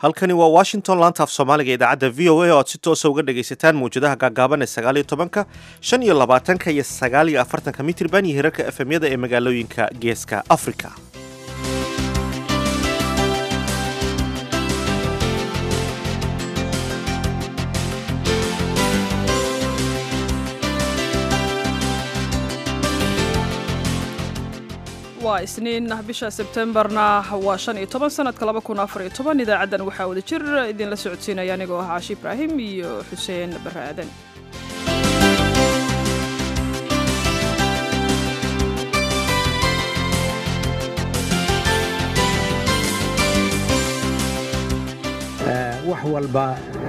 halkani waa washington laanta af soomaaliga idaacadda v o a oo aad si toosa uga dhagaysataan mawjadaha gaagaaban ee sagaaliyo tobanka shan iyo labaatanka iyo sagaaliyo afartanka mitirban iyo hirarka efemyada ee magaalooyinka geeska africa waa isniin bisha sebtembarna waa shan iyo toban sanadka laba kun afar iyo toban idaacaddan waxaa wada jir idinla socodsiinaya anigoo ah caashi ibraahim iyo xuseen barre aadan wax walba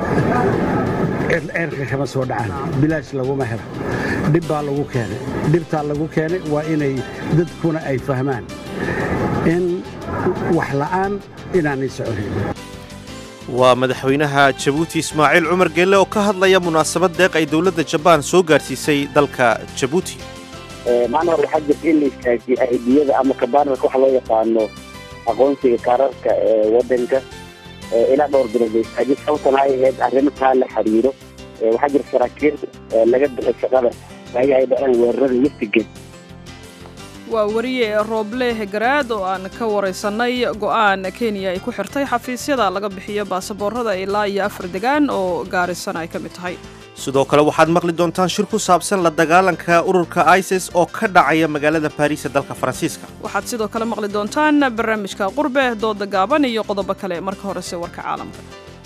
ceerka kama soo dhacaan bilaash laguma helo dhib baa lagu keenay dhibtaa lagu keenay waa inay dadkuna ay fahmaan in wax la'aan inaanay soconin waa madaxweynaha jabuuti ismaaciil cumar geelle oo ka hadlaya munaasabad deeq ay dowladda jabaan soo gaadhsiisay dalka jabuuti maalin hore waxaa jirta in la istaajiyey aidiyada ama kabaanarka waxa loo yaqaano aqoonsiga kaararka ee waddanka ilaa dhowr bilood la istaajiyey sababtana ay ahayd arrimo taa la xiriiro waxaa jira saraakiil laga bixi shaqada ayaga ay dhaceen weerarada westigeed waa wariye rooble garaad oo aan ka waraysannay go'aan kenya ay ku xirtay xafiisyada laga bixiyo baasaboorada ilaa iyo afar degaan oo gaarisan ay ka mid tahay sidoo kale waxaad maqli doontaan shir ku saabsan la dagaalanka ururka isis oo ka dhacaya magaalada baariis ee dalka faransiiska waxaad sidoo kale maqli doontaan barnaamijka qurbe dooda gaaban iyo qodobo kale marka horese warka caalamka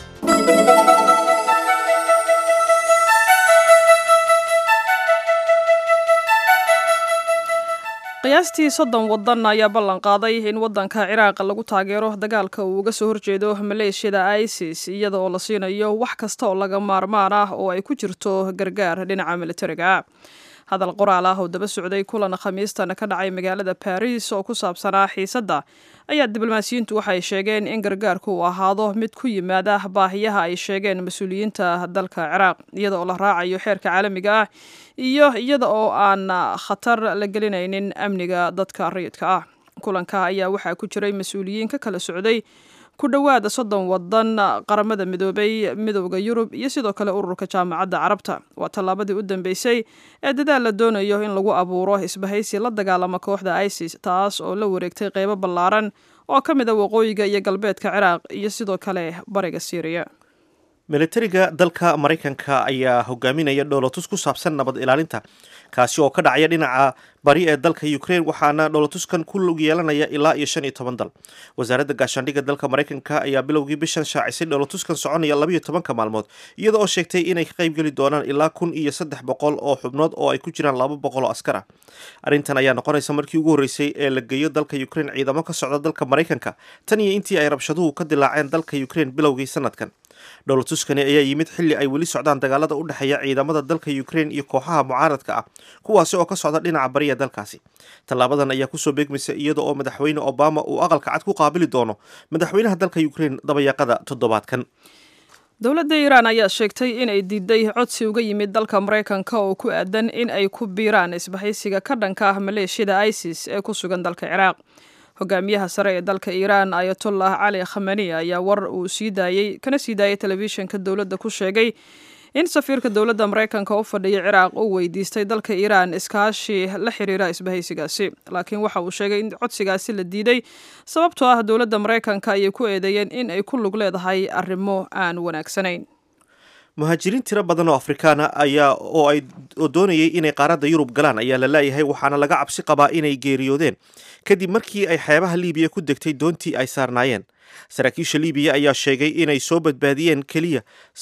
qiyaastii soddon waddan ayaa ballan qaaday in waddanka ciraaq lagu taageero dagaalka uu uga soo horjeedo maleeshiyada isis iyada oo la siinayo wax kasta oo laga maarmaan ah oo ay ku jirto gargaar dhinaca militariga hadal qoraal ah oo daba socday kulan khamiistan ka dhacay magaalada baris oo ku saabsanaa xiisadda ayaa diblomaasiyiintu waxay sheegeen in gargaarku uu ahaado mid ku yimaada baahiyaha ay sheegeen mas-uuliyiinta dalka ciraaq iyada oo la raacayo xeerka caalamiga ah iyo iyada oo aan khatar la gelinaynin amniga dadka rayidka ah kulanka ayaa waxaa ku jiray mas-uuliyiin ka kala socday ku dhowaada soddon wadan qaramada midoobay midowda yurub iyo sidoo kale ururka jaamacadda carabta waa tallaabadii u dambeysay ee dadaal la doonayo in lagu abuuro isbahaysi la dagaalama kooxda isis taas oo la wareegtay qeybo ballaaran oo ka mid a waqooyiga iyo galbeedka ciraaq iyo sidoo kale bariga syriya militariga dalka maraykanka ayaa hogaaminaya dhoolotus ku saabsan nabad ilaalinta kaasi oo ka dhacaya dhinaca bari ee dalka ukraine waxaana dhoolotuskan ku lug yeelanaya ilaa iyo shan iyo toban dal wasaaradda gaashaandhigga dalka maraykanka ayaa bilowgii bishan shaacisay dhoolotuskan soconaya labayo tobanka maalmood iyada oo sheegtay inay ka qaybgeli doonaan ilaa kun iyo saddex boqol oo xubnood oo ay ku jiraan laba boqol oo askar ah arrintan ayaa noqonaysa markii ugu horreysay ee la geeyo dalka ukraine ciidamo ka socda dalka maraykanka tan iyo intii ay rabshaduhu ka dilaaceen dalka ukraine bilowgii sanadkan dhowlatuskani ayaa yimid xilli ay weli socdaan dagaalada u dhexeeya ciidamada dalka ukraine iyo kooxaha mucaaradka ah kuwaasi oo ka socda dhinaca bariya dalkaasi tallaabadan ayaa kusoo beegmaysa iyada oo madaxweyne obama uu aqalka cad ku qaabili doono madaxweynaha dalka ukraine dabayaaqada toddobaadkan dowladda iiraan ayaa sheegtay inay diiday codsi uga yimid dalka maraykanka oo ku aadan in ay ku biiraan isbahaysiga ka dhanka ah maleeshiyada isis ee ku sugan dalka ciraaq hogaamiyaha sare ee dalka iiraan ayatollah cali khamani ayaa war uu sii daayey kana sii daayay telefishinka dowladda ku sheegay in safiirka dowladda maraykanka u fadhiya ciraaq uu weydiistay dalka iiraan iskaashi la xiriira isbahaysigaasi laakiin waxa uu sheegay in codsigaasi la diiday sababtoo ah dowladda maraykanka ayay ku eedeeyeen in ay ku lug leedahay arrimo aan wanaagsanayn muhaajiriin tiro badan oo afrikaana ayaa oo ay oo doonayay inay qaaradda yurub galaan ayaa la laayahay waxaana laga cabsi qabaa inay geeriyoodeen kadib markii ay xeebaha liibiya ku degtay doontii ay saarnaayeen saraakiisha liibiya ayaa sheegay inay soo badbaadiyeen keliya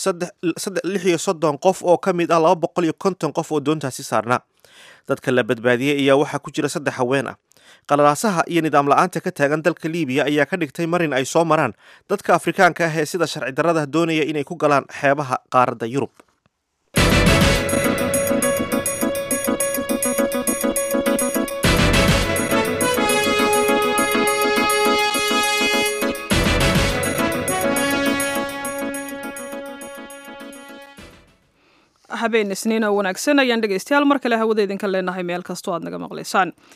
lix iyo soddon qof oo ka mid ah laba boqol iyo konton qof oo doontaasi saarnaa dadka la badbaadiyey ayaa waxaa ku jira saddex haween ah qalalaasaha iyo nidaam la-aanta ka taagan dalka liibiya ayaa ka dhigtay marin ay soo maraan dadka afrikaanka ah ee sida sharci darrada doonaya inay ku galaan xeebaha qaaradda yurub habeen isniin oo wanaagsan ayaan dhegaystayaal mar kale hawada idinka leenahay meel kastoo aad naga maqlaysaan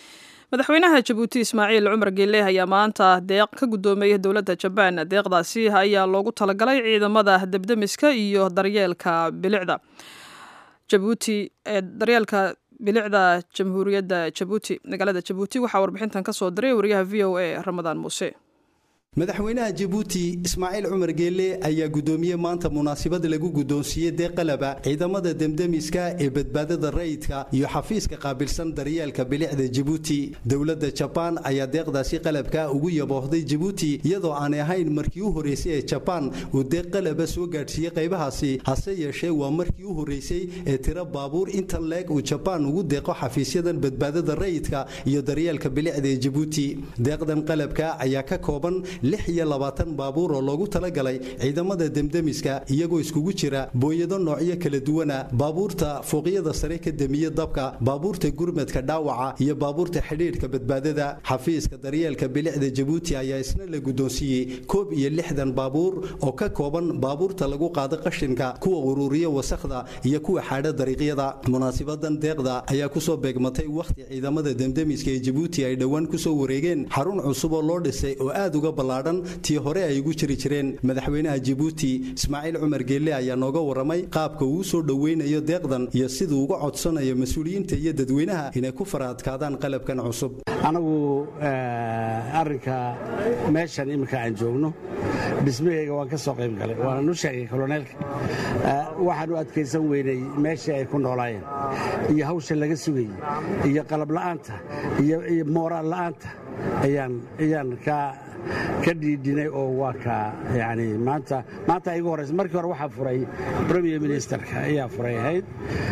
madaxweynaha jabuuti ismaaciil cumar geeleh ayaa maanta deeq ka guddoomiyey dowladda jabaan deeqdaasi ayaa loogu talagalay ciidamada debdemiska iyo daryeelka bilicda jabuuti ee daryeelka bilicda jamhuuriyadda jabuuti magaalada jabuuti waxaa warbixintan ka soo diray wariyaha v o a ramadaan muuse madaxweynaha jabuuti ismaaciil cumar geelle ayaa guddoomiyey maanta munaasabad lagu guddoonsiiyey deeq qalaba ciidamada demdemiska ee badbaadada rayidka iyo xafiiska qaabilsan daryeelka bilicda jabuuti dowladda jabaan ayaa deeqdaasi qalabka ugu yaboohday jabuuti iyadoo aanay ahayn markii u horreysay ee jabaan uu deeq qalaba soo gaadhsiiyey qaybahaasi hase yeeshee waa markii u horreysay ee tiro baabuur inta leeg uu jabaan ugu deeqo xafiisyadan badbaadada rayidka iyo daryeelka bilicda ee jabuuti deeqdan qalabka ayaa ka kooban lix iyo labaatan baabuur oo loogu talagalay ciidamada demdemiska iyagoo iskugu jira booyado noocyo kala duwana baabuurta fooqyada sare ka demiya dabka baabuurta gurmadka dhaawaca iyo baabuurta xidhiidhka badbaadada xafiiska daryeelka bilicda jabuuti ayaa isna la guddoonsiiyey koob iyo lixdan baabuur oo ka kooban baabuurta lagu qaado qashinka kuwa ururiya wasakhda iyo kuwa xaadha dariiqyada munaasibadan deeqda ayaa kusoo beegmatay wakhti ciidamada demdemiska ee jabuuti ay dhowaan kusoo wareegeen xarun cusub oo loo dhisay oo aad uga tii hore ay ugu jiri jireen madaxweynaha jabuuti ismaaciil cumar geelle ayaa nooga waramay qaabka uu soo dhoweynayo deeqdan iyo siduu uga codsanayo mas-uuliyiinta iyo dadweynaha inay ku faraadkaadaan qalabkan cusub anagu arrinka meeshan iminka aan joogno dhismahayga waan ka soo qayb galay waana u sheegay koloneelka waxaan u adkaysan weynay meeshii ay ku noolaayeen iyo hawsha laga sugayey iyo qalab la'aanta iyo mooraal la'aanta ayaan ka ka dhiidhinay oo waa ka yani maanta maanta igu horeysa markii hore waxaa furay premier ministerka ayaa furay ahayd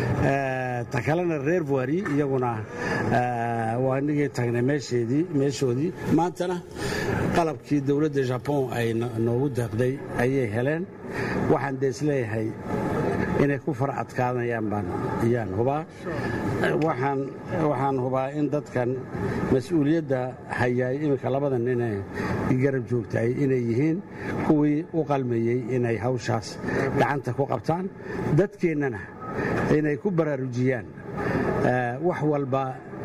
ta kalena reer voiri iyaguna waa inagii tagnay meesheedii meeshoodii maantana qalabkii dowladda jabon ay noogu deeqday ayay heleen waxaan dee isleeyahay inay ku fara adkaanayaan baan ayaan hubaa waxaan hubaa in dadkan mas-uuliyadda hayaay iminka labada nine garab joogtaay inay yihiin kuwii u qalmayey inay hawshaas gacanta ku qabtaan dadkeennana inay ku baraarujiyaan wax walba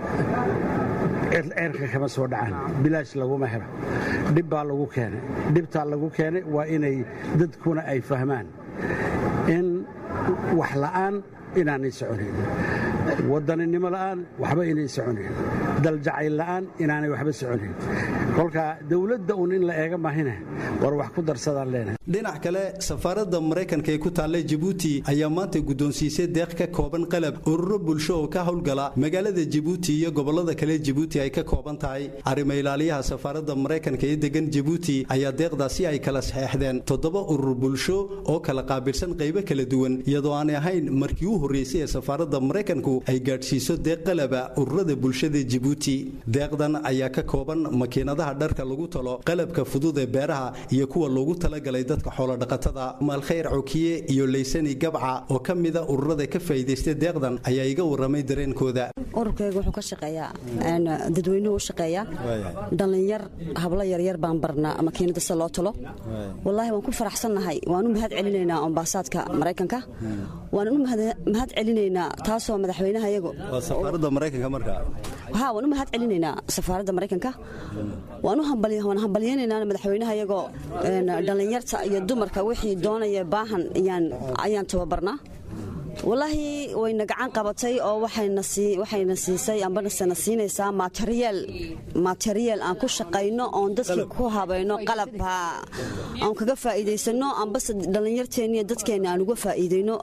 ceerka kama soo dhacaan bilaash laguma helo dhib baa lagu keenay dhibtaa lagu keenay waa inay dadkuna ay fahmaan in wax la'aan inaanay soconayn wadaninimo la'aan waxba inay soconayn daljacayl la'aan inaanay waxba soconayn kolka dowladda uun in la eega mahine war wax ku darsadaan leenahay dhinac kale safaaradda maraykanka ee ku taallay jabuuti ayaa maanta guddoonsiisay deeq ka kooban qalab ururo bulsho oo ka howlgala magaalada jabuuti iyo gobollada kale jabuuti ay ka kooban tahay arrimo ilaaliyaha safaaradda maraykanka ee degan jabuuti ayaa deeqdaasi ay kala saxeexdeen toddoba urur bulsho oo kala qaabilsan qaybo kala duwan iyadoo aanay ahayn markii u horreysay ee safaaradda maraykanku ay gaadhsiiso deeq qalaba ururada bulshada jabuuti deeqdan ayaa ka kooban makiinadaha dharka lagu talo qalabka fudud ee beeraha iyo kuwa loogu talagalay dadka xoolodhaqatada maalkhayr cokiye iyo laysani gabca oo ka mida ururada ka faa'iidaystay deeqdan ayaa iga warramay dareenkooda ururkayga wuxuu ka shaqeeyaa dadweynuhu u shaqeeyaa dhallinyar hablo yaryar baan barnaa makiinada se loo talo wallaahi waan ku faraxsannahay waan u mahad celinaynaa ambaasaadka maraykanka waan u mahad celinaynaa taasoo madaxweynaha iyagu safaaradda maraykanka markaa ha waan u mahad celinaynaa safaaradda maraykanka waan waan hambalyaynaynaa madaxweynaha iyagoo dhallinyarta iyo dumarka wixii doonaya baahan ayaan tababarnaa wallaahi wayna gacan qabatay oo waxayna siisay ambanasena siinaysaa materiyeel aan ku shaqayno oon dadkii ku habayno qalab aan kaga faa'iidaysano ambase dhallinyarteenniiyo dadkeenna aan uga faa'iidayno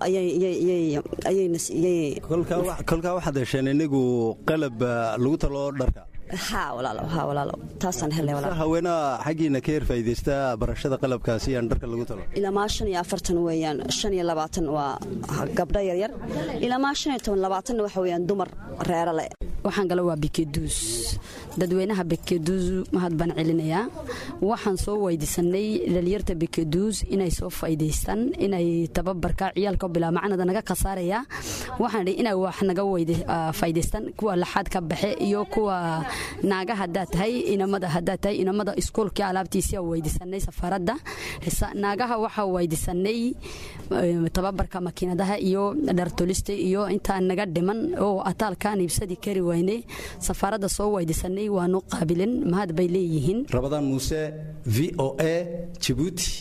kolkaa waxaad hesheen inigu qalab lagu talo dharka taasaan helay haweenaha xaggiina ka yar faa'iidaysta barashada qalabkaasi aan dharka lagu talo ilaamaa shan iyo afartan weeyaan shan iyo labaatan waa gabdho yaryar ilaamaa shan iyo toban labaatanna waxa weeyaan dumar reero leh waxaan gala waa bikeduus dadweynaha bikeduus mahad baan celinayaa waxaan soo weydiisanay dhalinyarta bikeduus inay soo faa'iidaystaan inay tababarka ciyaalka bilaa macnada naga khasaaraya waxaan idhi inay wax naga faa'iidaystaan kuwa laxaad ka baxe iyo kuwa naaga haddaa tahay inamada haddaa tahay inamada iskuolkii alaabtiisia weydiisanay safaaradda naagaha waxaa weydiisanay tababarka makiinadaha iyo dhartolista iyo intaa naga dhiman oo ataalkaan iibsadi kari waynay safaaradda soo weydiisanay waanu qaabilin mahad bay leeyihiin rabadaan muuse v o a jibuuti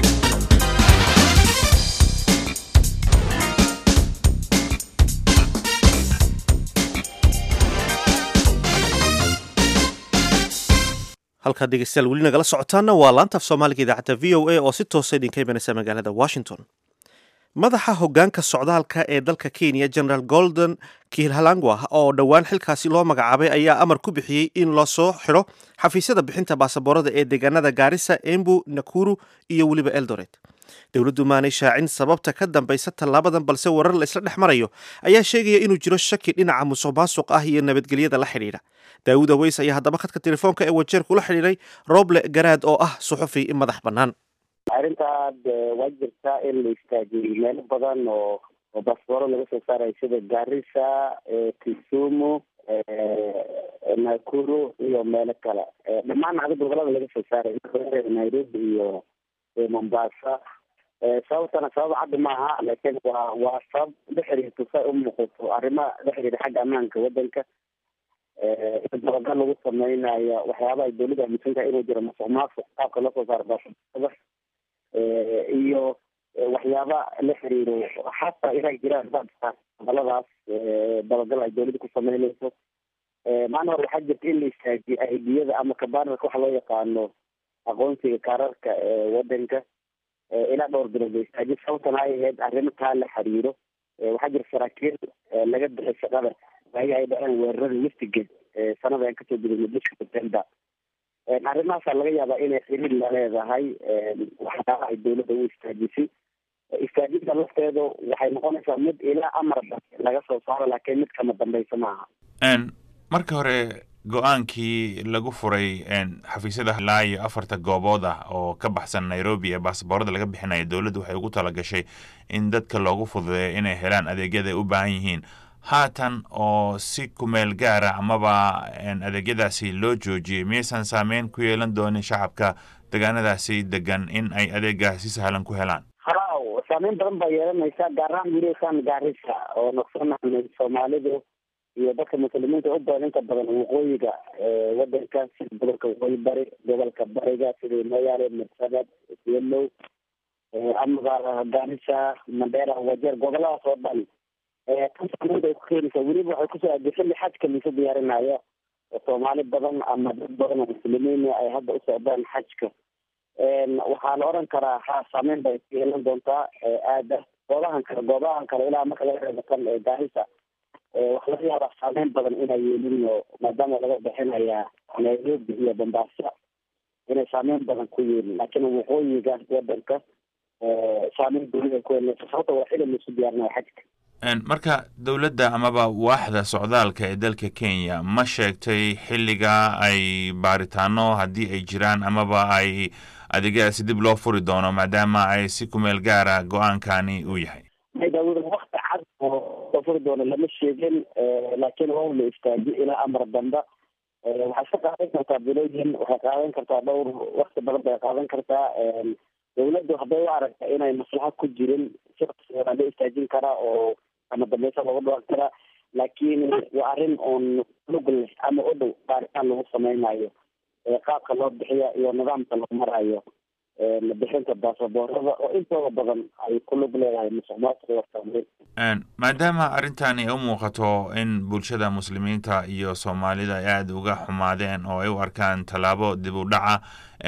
halkaad dhegeystayaal weli nagala socotaana waa laantaaf soomaaliga idaacadda v o a oo si toosa idinka imanaysa magaalada washington madaxa hogaanka socdaalka ee dalka kenya general golden kihalangwa oo dhowaan xilkaasi loo magacaabay ayaa amar ku bixiyey in loo soo xidho xafiisyada bixinta baasaboorada ee deegaanada gaarisa embu nakuru iyo weliba eldoret dowladdu maanay shaacin sababta ka dambaysa tallaabadan balse warar la isla dhex marayo ayaa sheegaya inuu jiro shaki dhinaca musuq maasuq ah iyo nabadgelyada la xidhiidha daawud aweys ayaa haddaba khadka telefoonka ee wajeerka ula xidhiidhay roble garaad oo ah suxufi madax bannaan arrintaad waa jirtaa in la istaajiyey meelo badan oo oo baasbooro laga soo saarayo sida garissa kisumu nakuru iyo meelo kale dhammaan adi gobolada laga soo saarayo nairobi iyo mombasa sababtana sabab caddi maaha laakiin waa waa sabab la xiriirto say u muuqato arrima la xiriira xagga ammaanka wadanka in dabagal lagu sameynayo waxyaaba ay dawladda aaminsan tahay inuu jiro masuq maasuq qaabka loo soo saaro baasboorada iyo waxyaaba la xiriiro xataa inay jiraan goboladaas dabagal ay dawladda ku sameynayso maalin hore waxaa jirta in la istaajiyo aidiyada ama kabanarka waxa loo yaqaano aqoonsiga kaararka wadanka ilaa dhowr bilood la istaajiyo sababtana ay ahayd arrimo kaa la xiriiro waxaa jira saraakiil laga bixi shaqada waagi ay dhaceen weerarada westigate sanada aan kasoo gudubnay bisha september arrimahaasaa laga yaabaa inay xiriir la leedahay waxyaaba ay dawladda u istaajisay istaajinta lafteedu waxay noqonaysaa mid ilaa amar laga soo saaro laakiin mid kama dambaysa maaha marka hore go-aankii lagu furay xafiisyada ilaa iyo afarta goobood ah oo ka baxsan nairobi ee baasaboorada laga bixinayo dowladdu waxay ugu talagashay in dadka loogu fududeeyo inay helaan adeegyada ay u baahan yihiin haatan oo si kumeel gaara amaba adeegyadaasi loo joojiyey miyaysan saameyn ku yeelan doonin shacabka deegaanadaasi degan in ay adeegaas si sahlan ku helaan haw saameyn badan baa yeelanaysa gaar ahaan wiilashan gaarisa oo noqsanahnay soomaalidu iyo dadka muslimiinta u badan inta badan waqooyiga wadanka sida gobolka waqooyi bari gobolka bariga sida moyaale marsabad yalow amaba gaarisa mandera wajeer goboladaas oo dhan tan saameyn bay ku keenaysaa weliba waxay kusoo aadi xilli xajka laisu diyaarinayo oo soomaali badan ama dad badan oo muslimiin ay hadda u socdaan xajka waxaa la oran karaa ha saameyn bay ku yeelan doontaa aada goobahan kale goobahan kale ilaa marka laga reebo kan gaarisa waxa laga yaabaa saameyn badan inay yeelin oo maadaama laga bixinaya nairobi iyo bombasa inay saameyn badan ku yeelin laakiin waqooyiga wadanka saameyn dawlada ku yeelanaysa sababta waa xili laisu diyaarinaya xajka marka dowladda amaba waaxda socdaalka ee dalka kenya ma sheegtay xilliga ay baaritaano haddii ay jiraan amaba ay adeegyadaasi dib loo furi doono maadaama ay si kumeel gaara go-aankani uu yahay daawada wakti cad oo loo furi doono lama sheegin laakiin waa la istaajiyo ilaa amar dambe waxay ka qaadan kartaa bilooyin waxay qaadan kartaa dhowr wakti badan bay qaadan kartaa dawladdu hadday u aragta inay maslaxad ku jirin siaa la istaajin karaa oo ama dambeysa looga dhawaan karaa laakiin waa arrin oon lug leh ama u dhow baaritaan lagu sameynayo qaabka loo bixiya iyo nidaamka loo marayo bixinta baasaboorada oo intooda badan ay ku lug leedahay musuqmaasuqa maadaama arrintani ay u muuqato in bulshada muslimiinta iyo soomaalida ay aada uga xumaadeen oo ay u arkaan tallaabo dib u dhaca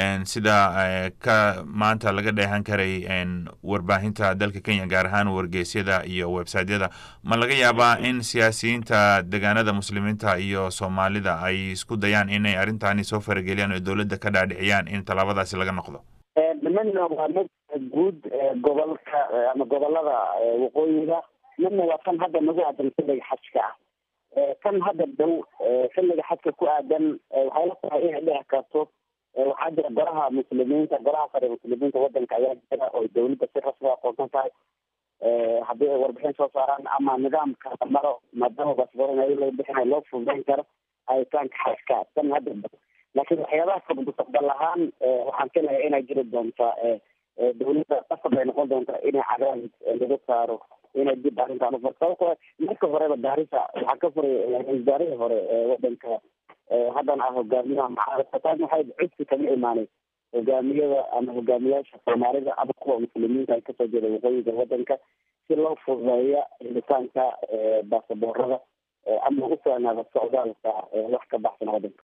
sida ka maanta laga dheehan karay warbaahinta dalka kenya gaar ahaan wargeysyada iyo websiteyada ma laga yaabaa in siyaasiyiinta deegaanada muslimiinta iyo soomaalida ay isku dayaan inay arrintani soo farageliyaan oo dowladda ka dhaadhiciyaan in tallaabadaasi laga noqdo midna waa mid guud gobolka ama gobolada waqooyiga midna waa kan hadda nagu aadan xilliga xajka ah kan hadda dhow xilliga xajka ku aadan waxay la tahay inay dhici karto waxaa jira golaha muslimiinta golaha sare muslimiinta wadanka ayaa jira oo dawladda si rasmi aqoonsan tahay haddii ay warbixin soo saaraan ama nidaamka la maro maadaama basboor laga bixinayo loo fududayn karo ayitaanka xajka kan hadda dhow laakiin waxyaabaha kale mustaqbal ahaan waxaan filayaa inay jiri doontaa dawladda qasab ay noqon doontaa inay cadaadis laga saaro inay dib arrintaan ufar sababtoo marka horeba gaarisa waxaa ka furay wasaarihii hore ee wadanka haddana ah hogaamiyaha mucaaradka taas waxay cudsi kaga imaanay hogaamiyada ama hogaamiyaasha soomaalida ama kuwa muslimiinta ay kasoo jeeda waqooyiga wadanka si loo fududeeya helitaanka baasaboorada ama ugu soonaada socdaalka wax ka baxsan wadanka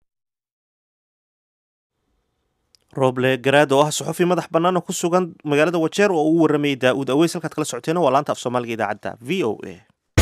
roble garaad oo ah suxufi madax bannaan oo ku sugan magaalada wajeer oo uu waramayay daa-uud aweys halkaad kala socoteena waa laanta af soomaaliga idaacadda v o a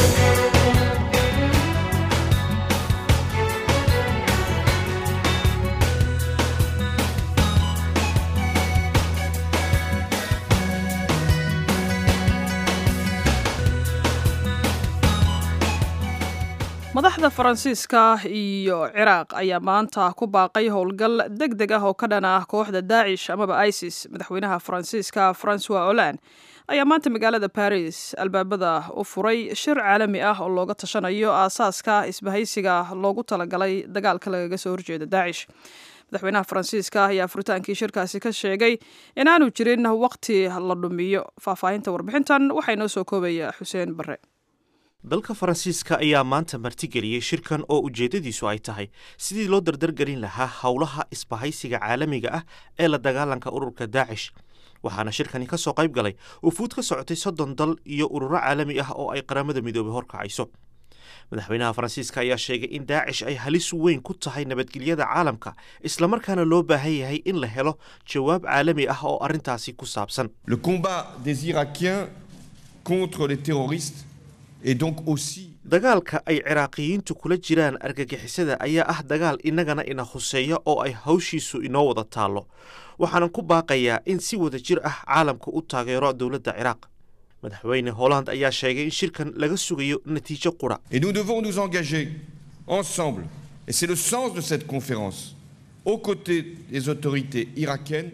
madaxda faransiiska iyo ciraaq ayaa maanta ku baaqay howlgal deg deg ah oo ka dhan ah kooxda daacish amaba isis madaxweynaha faransiiska francois holand ayaa maanta magaalada baris albaabada u furay shir caalami ah oo looga tashanayo aasaaska isbahaysiga loogu talagalay dagaalka lagaga soo horjeeda daacish madaxweynaha faransiiska ayaa furitaankii shirkaasi ka sheegay inaanu jirin waqti la dhumiyo faahfaahinta warbixintan waxaa inoo soo koobaya xuseen bare dalka faransiiska ayaa maanta martigeliyey shirkan oo ujeeddadiisu ay tahay sidii loo dardargelin lahaa howlaha isbahaysiga caalamiga ah ee la dagaalanka ururka daacish waxaana shirkani ka soo qayb galay ufuud ka socotay soddon dal iyo ururo caalami ah oo ay qaramada midoobay horkacayso madaxweynaha faransiiska ayaa sheegay in daacish ay halis weyn ku tahay nabadgelyada caalamka islamarkaana loo baahan yahay in la helo jawaab caalami ah oo arrintaasi ku saabsan Le combat des Irakiens contre les terroristes est donc aussi dagaalka ay ciraaqiyiintu kula jiraan argagixisada ayaa ah dagaal innagana ina huseeya oo ay hawshiisu inoo wada taallo waxaanan ku baaqayaa in si wada jir ah caalamku u taageero dowladda ciraaq madaxweyne holland ayaa sheegay in shirkan laga sugayo natiijo qura Et nous devons nous engager ensemble, et c'est le sens de cette conférence, aux côtés des autorités irakiennes.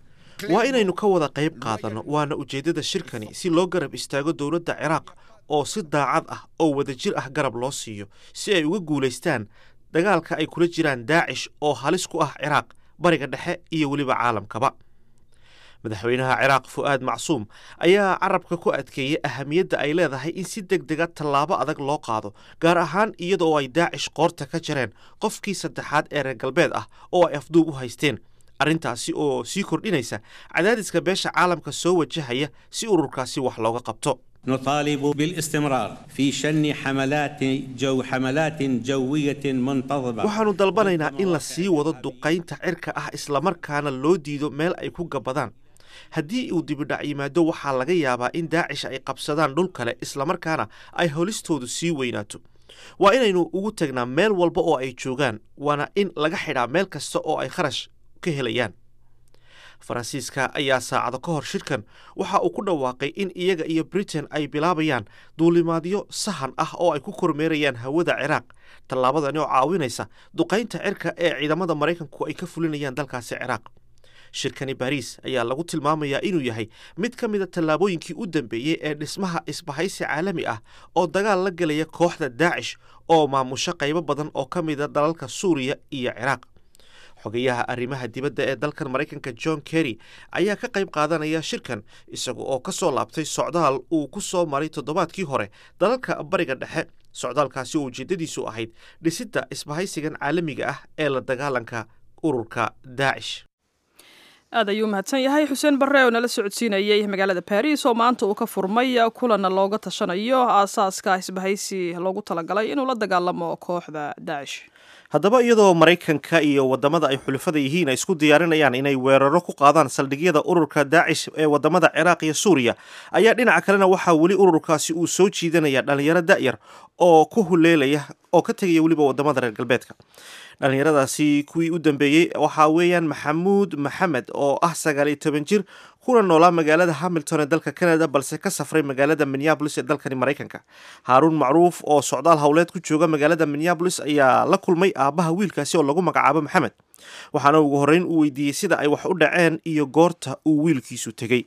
waa inaynu ka wada qayb qaadanno waana ujeeddada shirkani si loo garab istaago dowladda ciraaq oo si daacad ah oo wadajir ah garab loo siiyo si ay uga guulaystaan dagaalka ay kula jiraan daacish oo halis ku ah ciraaq bariga dhexe iyo weliba caalamkaba madaxweynaha ciraaq fu'aad macsuum ayaa carabka ku adkeeyey ahamiyadda ay leedahay in si deg dega tallaabo adag loo qaado gaar ahaan iyadoo ay daacish qoorta ka jareen qofkii saddexaad ee reer galbeed ah oo ay afduub u haysteen arrintaasi oo sii kordhinaysa cadaadiska beesha caalamka soo wajahaya si ururkaasi wax looga qabto نطالب بالاستمرار في شن حملات جو حملات جوية منتظمة waxaannu dalbanaynaa in la sii wado duqaynta cirka ah islamarkaana loo diido meel ay ku gabadaan haddii uu dibidhac yimaado waxaa laga yaabaa in daacish ay qabsadaan dhul kale islamarkaana ay holistoodu sii weynaato waa inaynu ugu tagnaa meel walba oo ay joogaan waana in laga xidhaa meel kasta oo ay kharash ka helayaan faransiiska ayaa saacado ka hor shirkan waxa uu ku dhawaaqay in iyaga iyo britain ay bilaabayaan duulimaadyo sahan ah oo ay ku kormeerayaan hawada ciraaq tallaabadani oo caawinaysa duqaynta cirka ee ciidamada maraykanku ay ka fulinayaan dalkaasi ciraaq shirkani baariis ayaa lagu tilmaamayaa inuu yahay mid ka mida tallaabooyinkii u dambeeyey ee dhismaha isbahaysi caalami ah oo dagaal la gelaya kooxda daacish oo maamusho qaybo badan oo ka mida dalalka suuriya iyo ciraaq xogayaha arrimaha dibadda ee dalkan maraykanka john kerry ayaa ka qayb qaadanaya shirkan isaga oo ka soo laabtay socdaal uu ku soo maray toddobaadkii hore dalalka bariga dhexe socdaalkaasi oo ujeeddadiisu ahayd dhisidda isbahaysigan caalamiga ah ee la dagaalanka ururka daacish aad ayuu mahadsan yahay xuseen barre oo nala socodsiinayay magaalada baris oo maanta uu ka furmay kulanna looga tashanayo aasaaska isbahaysi loogu talagalay inuu la dagaalamo kooxda daacish haddaba iyadoo maraykanka iyo wadamada ay xulafada yihiin ay isku diyaarinayaan inay weeraro ku qaadaan saldhigyada ururka daacish ee wadamada ciraaq iyo suuriya ayaa dhinaca kalena waxaa weli ururkaasi uu soo jiidanaya dhalinyaro da'yar oo ku huleelaya oo ka tegaya weliba wadamada reer galbeedka dhalinyaradaasi kuwii u dambeeyey waxaa weeyaan maxamuud maxamed oo ah sagaal iyo toban jir kuna noolaa magaalada hamilton ee dalka canada balse ka safray magaalada minneabolis ee dalkani maraykanka haaruun macruuf oo socdaal howleed ku jooga magaalada minneabolis ayaa la kulmay aabbaha wiilkaasi oo lagu magacaabo maxamed waxaana ugu horreyn uu weydiiyey sida ay wax u dhaceen iyo goorta uu wiilkiisu tegey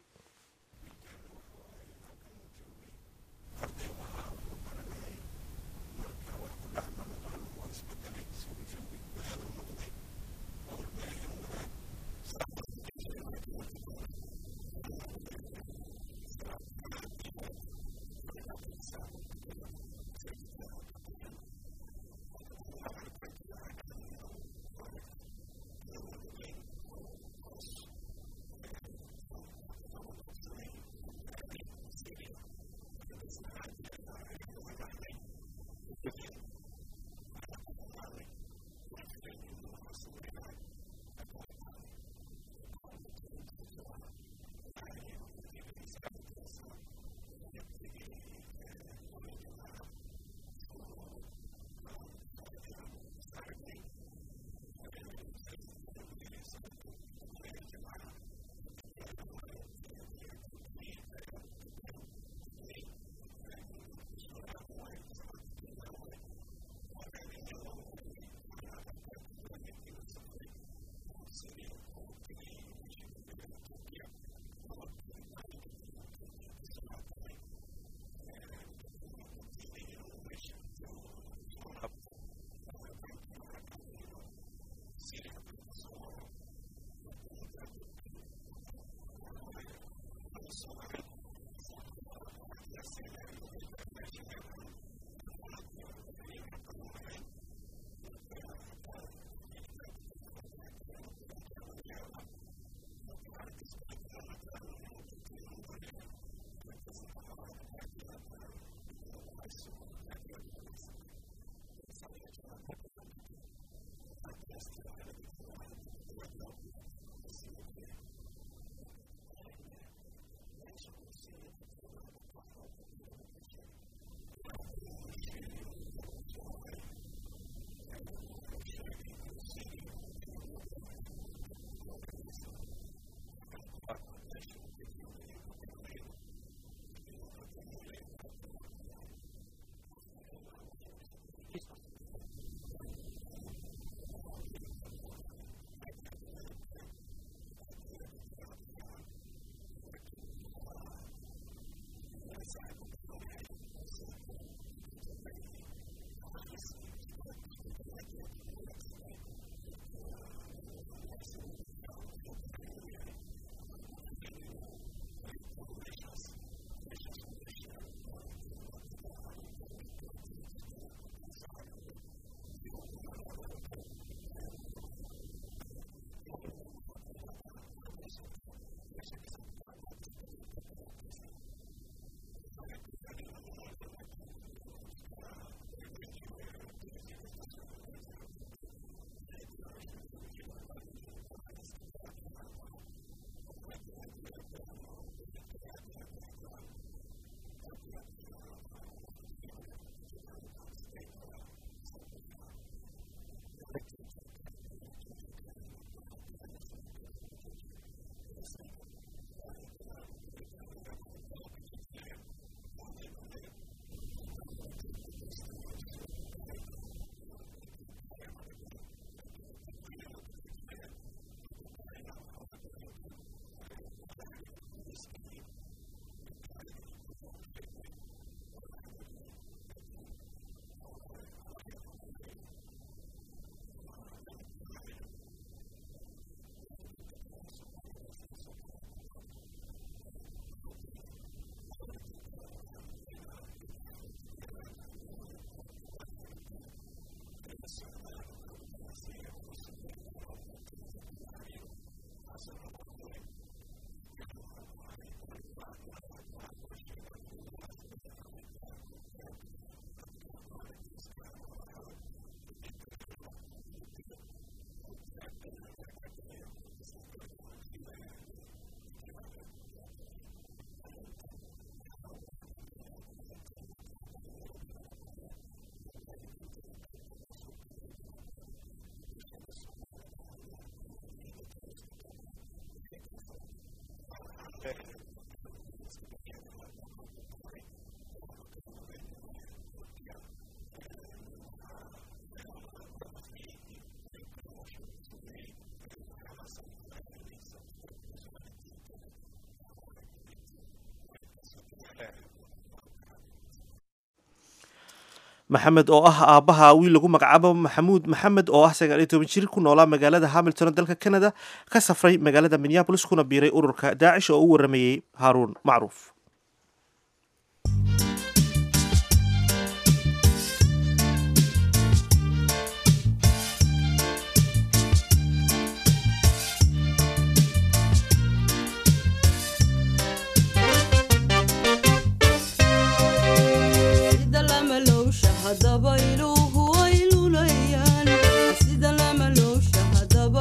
maxamed oo ah aabbaha wiil lagu magacaabo maxamuud maxamed oo ah sagaal iyo toban jir ku noolaa magaalada hamilton dalka canada ka safray magaalada minneabolis kuna biiray ururka daacish oo u waramayey haaruun macruuf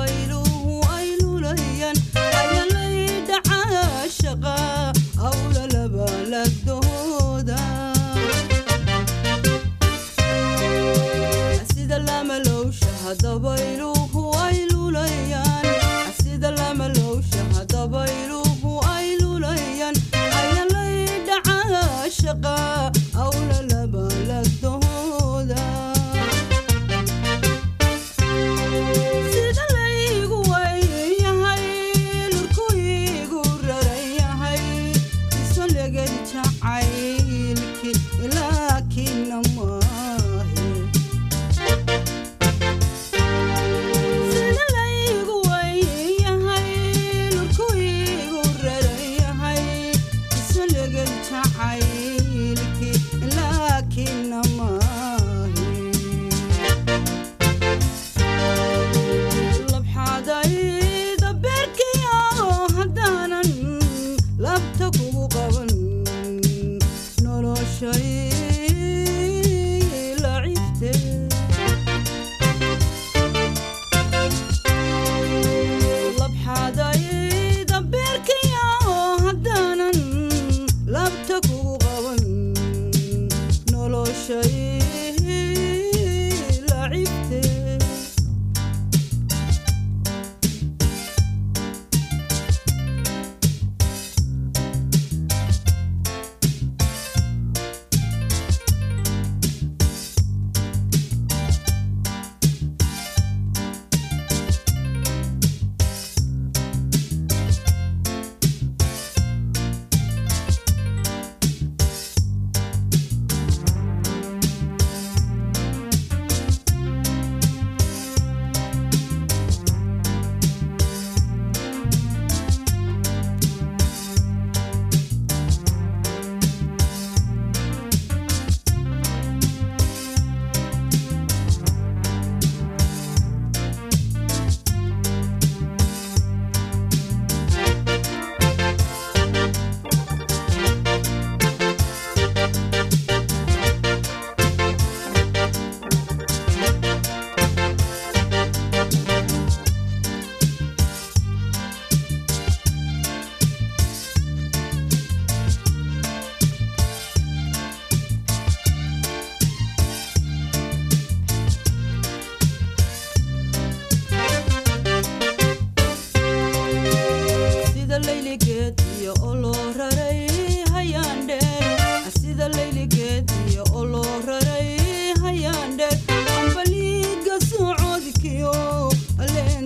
shaqa hawla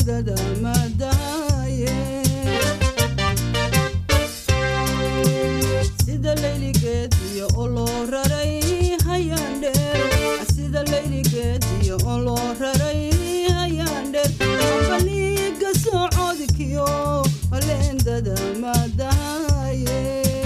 leendada madaaye sida layligeediyo oo loo raray hayaan dheer sida layligeediyo oo loo raray hayaan dheer baliiga socodkiyo leendada madaaye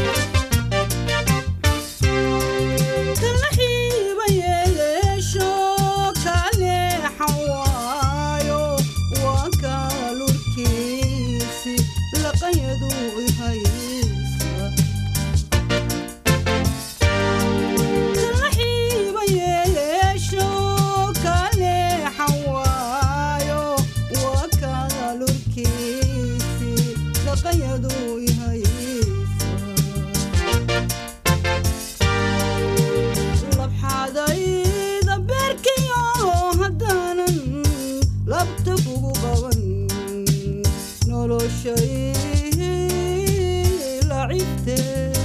kalaxiiba yeeleesho kaleexan waayo waa kaalurkiisi laqanyadu ihaysa kalaxiiba yeeleesho kaleexan waayo waa kaalurkiisi laqanyadu ihaysa labxadayda beerkiyo haddaanan labta kugu qaban noloshay lacibte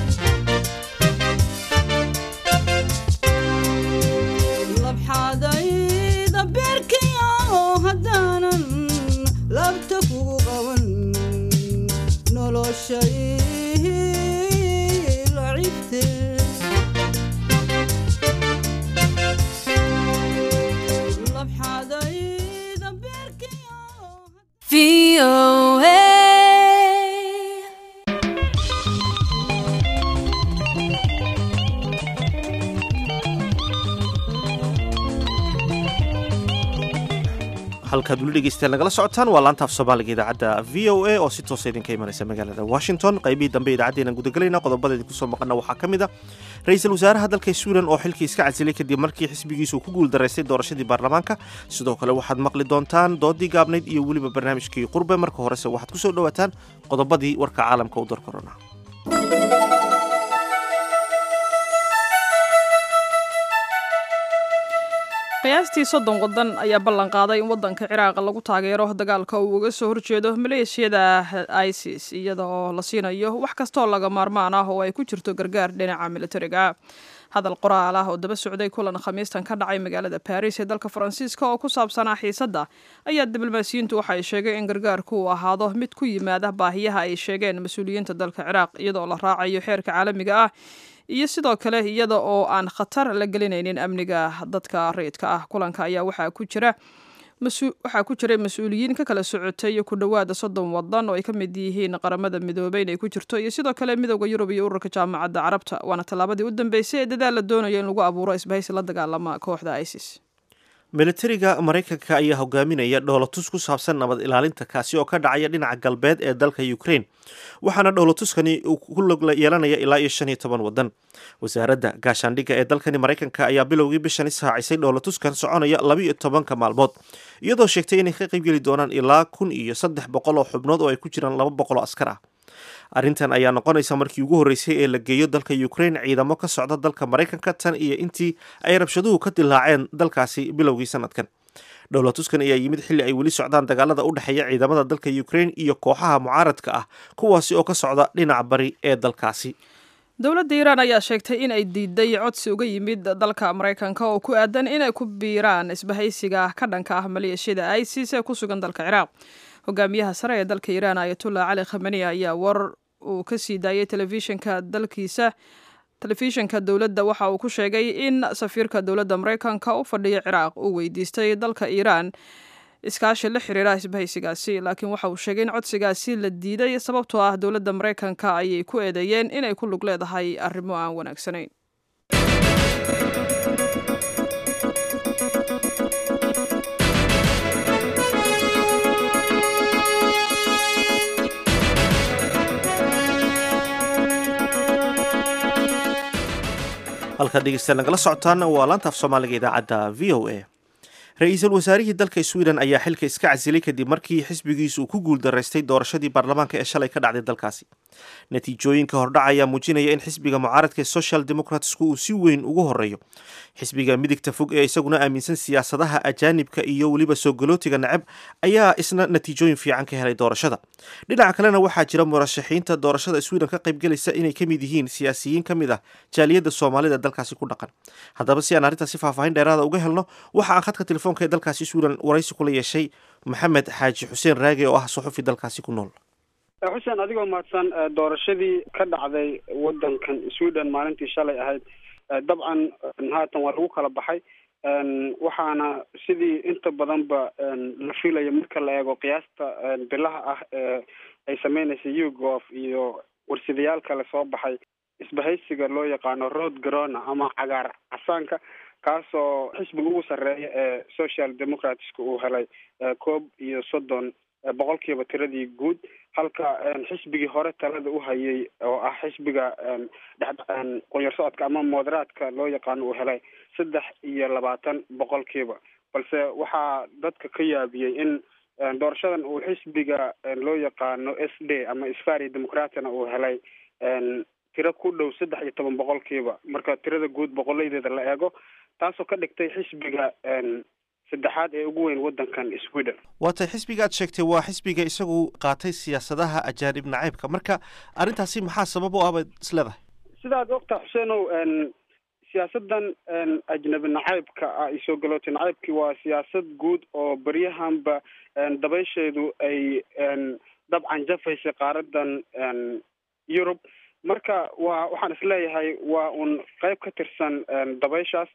labxadayda beerkiyo haddaanan labta kugu qaban noloshay lacibte labxadayda beerkiyo halkaad weli dhegeystayaal nagala socotaan waa laanta af soomaaliga idaacadda v o a oo si toosa idinka imanaysa magaalada washington qaybihii dambe idaacaddeenan gudagelayna qodobada idinku soo maqana waxaa ka mid a ra-iisul wasaaraha dalka sweden oo xilkii iska casilay kadib markii xisbigiisu ku guuldaraystay doorashadii baarlamaanka sidoo kale waxaad maqli doontaan doodii gaabnayd iyo weliba barnaamijkii qurbe marka horese waxaad ku soo dhowaataan qodobadii warka caalamka u dar korona qiyaastii soddon waddan ayaa ballan qaaday in waddanka ciraaq lagu taageero dagaalka uu uga soo horjeedo maleeshiyada isis iyada oo la siinayo wax kastooo laga maarmaan ah oo ay ku jirto gargaar dhinaca militariga hadal qoraal ah oo daba socday kulan khamiistan ka dhacay magaalada baris ee dalka faransiiska oo ku saabsanaa xiisadda ayaa diblomaasiyiintu waxa ay sheegeen in gargaarku uu ahaado mid ku yimaada baahiyaha ay sheegeen mas-uuliyiinta dalka ciraaq iyadaoo la raacayo xeerka caalamiga ah iyo sidoo kale iyada oo aan khatar la gelinaynin amniga dadka rayidka ah kulanka ayaa waxaa ku jira waxaa ku jiray mas-uuliyiin ka kala socotay ku dhowaada soddon wadan oo ay ka mid yihiin qaramada midoobay inay ku jirto iyo sidoo kale midooda yurub iyo ururka jaamacadda carabta waana tallaabadii u dambeysay ee dadaal la doonayo in lagu abuuro isbahaysi la dagaalama kooxda isis militariga maraykanka ayaa hogaaminaya dhoolatus ku saabsan nabad ilaalinta kaasi oo ka dhacaya dhinaca galbeed ee dalka ukraine waxaana dhoolatuskani uu ku log yeelanaya ilaa iyo shan iyo toban wadan wasaaradda gaashaandhigga ee dalkani maraykanka ayaa bilowgii bishani saacisay dhoolatuskan soconaya laba iyo tobanka maalmood iyadoo sheegtay inay ka qaybgeli doonaan ilaa kun iyo saddex boqol oo xubnood oo ay ku jiraan laba boqol oo askar ah arrintan ayaa noqonaysa markii ugu horreysay ee la geeyo dalka ukraine ciidamo ka socda dalka maraykanka tan iyo intii ay rabshaduhu ka dilaaceen dalkaasi bilowgii sanadkan dhowlatuskan ayaa yimid xilli ay weli socdaan dagaalada u dhexeeya ciidamada dalka ukraine iyo kooxaha mucaaradka ah kuwaasi oo ka socda dhinaca bari ee dalkaasi dowladda iiraan ayaa sheegtay in ay diiday codsi uga yimid dalka maraykanka oo ku aadan inay ku biiraan isbahaysiga ka dhanka ah maleeshiyada isis ee ku sugan dalka ciraaq hogaamiyaha sare ee dalka iiraan ayatullah cali khamani ayaa war uu ka sii daayay telefishinka dalkiisa telefishinka dowladda waxa uu ku sheegay in safiirka dowladda maraykanka u fadhiya ciraaq uu weydiistay dalka iiraan iskaashi la xiriira isbahaysigaasi laakiin waxa uu sheegay in codsigaasi la diiday sababtoo ah dowladda maraykanka ayay ku eedeeyeen inay ku lug leedahay arrimo aan wanaagsanayn halkaad dhegeystayaal nagala socotaan waa laanta af soomaaliga idaacadda v o a ra-iisul wasaarihii dalka sweden ayaa xilka iska casilay kadib markii xisbigiisu uu ku guuldaraystay doorashadii baarlamaanka ee shalay ka dhacday dalkaasi natiijooyinka hordhac ayaa muujinaya in xisbiga mucaaradka ee social democratsku uu si weyn ugu horeeyo xisbiga midigta fog ee isaguna aaminsan siyaasadaha ajaanibka iyo weliba soo galootiga neceb ayaa isna natiijooyin fiican ka helay doorashada dhinaca kalena waxaa jira murashaxiinta doorashada sweden ka qaybgelaysa inay ka mid yihiin siyaasiyiin ka mid ah jaaliyadda soomaalida dalkaasi ku dhaqan haddaba si aan arrintaasi faahfaahin dheeraada uga helno waxa aan khadka telefoonka ee dalkaasi sweden waraysi kula yeeshay maxamed xaaji xuseen raage oo ah suxufi dalkaasi ku nool xuseen adigoo mahadsan doorashadii ka dhacday wadankan sweden maalintii shalay ahayd dabcan haatan waa lagu kala baxay waxaana sidii inta badanba la filaya marka la eego qiyaasta bilaha ah ee ay sameynaysa ugof iyo warsidayaal kale soo baxay isbahaysiga loo yaqaano road grona ama cagaar casaanka kaasoo xisbiga ugu sarreeya ee social democratska uu helay koob iyo soddon boqolkiiba tiradii guud halka xisbigii hore talada u hayay oo ah xisbiga qoyar socodka ama moderaadka loo yaqaano uu helay saddex iyo labaatan boqolkiiba balse waxaa dadka ka yaabiyey in doorashadan uu xisbiga loo yaqaano s d ama sfari democratina uu helay tiro ku dhow saddex iyo toban boqolkiiba marka tirada guud boqolaydeeda la eego taasoo ka dhigtay xisbiga saddexaad ee ugu weyn wadankan sweden waatay xisbiga aad sheegtay waa xisbiga isagu qaatay siyaasadaha ajaanib nacaybka marka arrintaasi maxaa sabab u ah baad is leedahay sidaad ogta xuseenow siyaasadan ajnabi nacaybka ah iyo soo galooti nacaybki waa siyaasad guud oo beryahanba dabaysheedu ay dabcan jafaysay qaaradan yurub marka waa waxaan isleeyahay waa un qeyb ka tirsan dabayshaas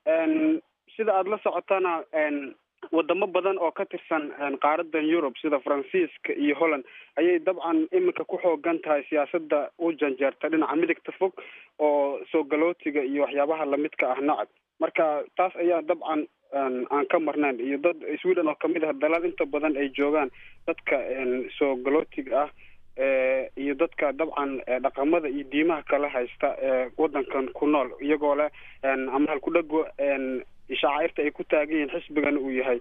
sida aada la socotana wadamo badan oo ka tirsan qaaradan yurub sida faransiiska iyo holland ayay dabcan iminka ku xoogan tahay siyaasada u janjeerta dhinaca midigta fog oo soo galootiga iyo waxyaabaha lamidka ah nacab marka taas ayaa dabcan aan ka marnayn iyo dad sweden oo kamid ah dalal inta badan ay joogaan dadka soo galootiga ah iyo dadka dabcan dhaqamada iyo diimaha kala haysta ee wadankan ku nool iyagoo leh ama halkudhago shaacairta ay ku taagan yihiin xisbigan uu yahay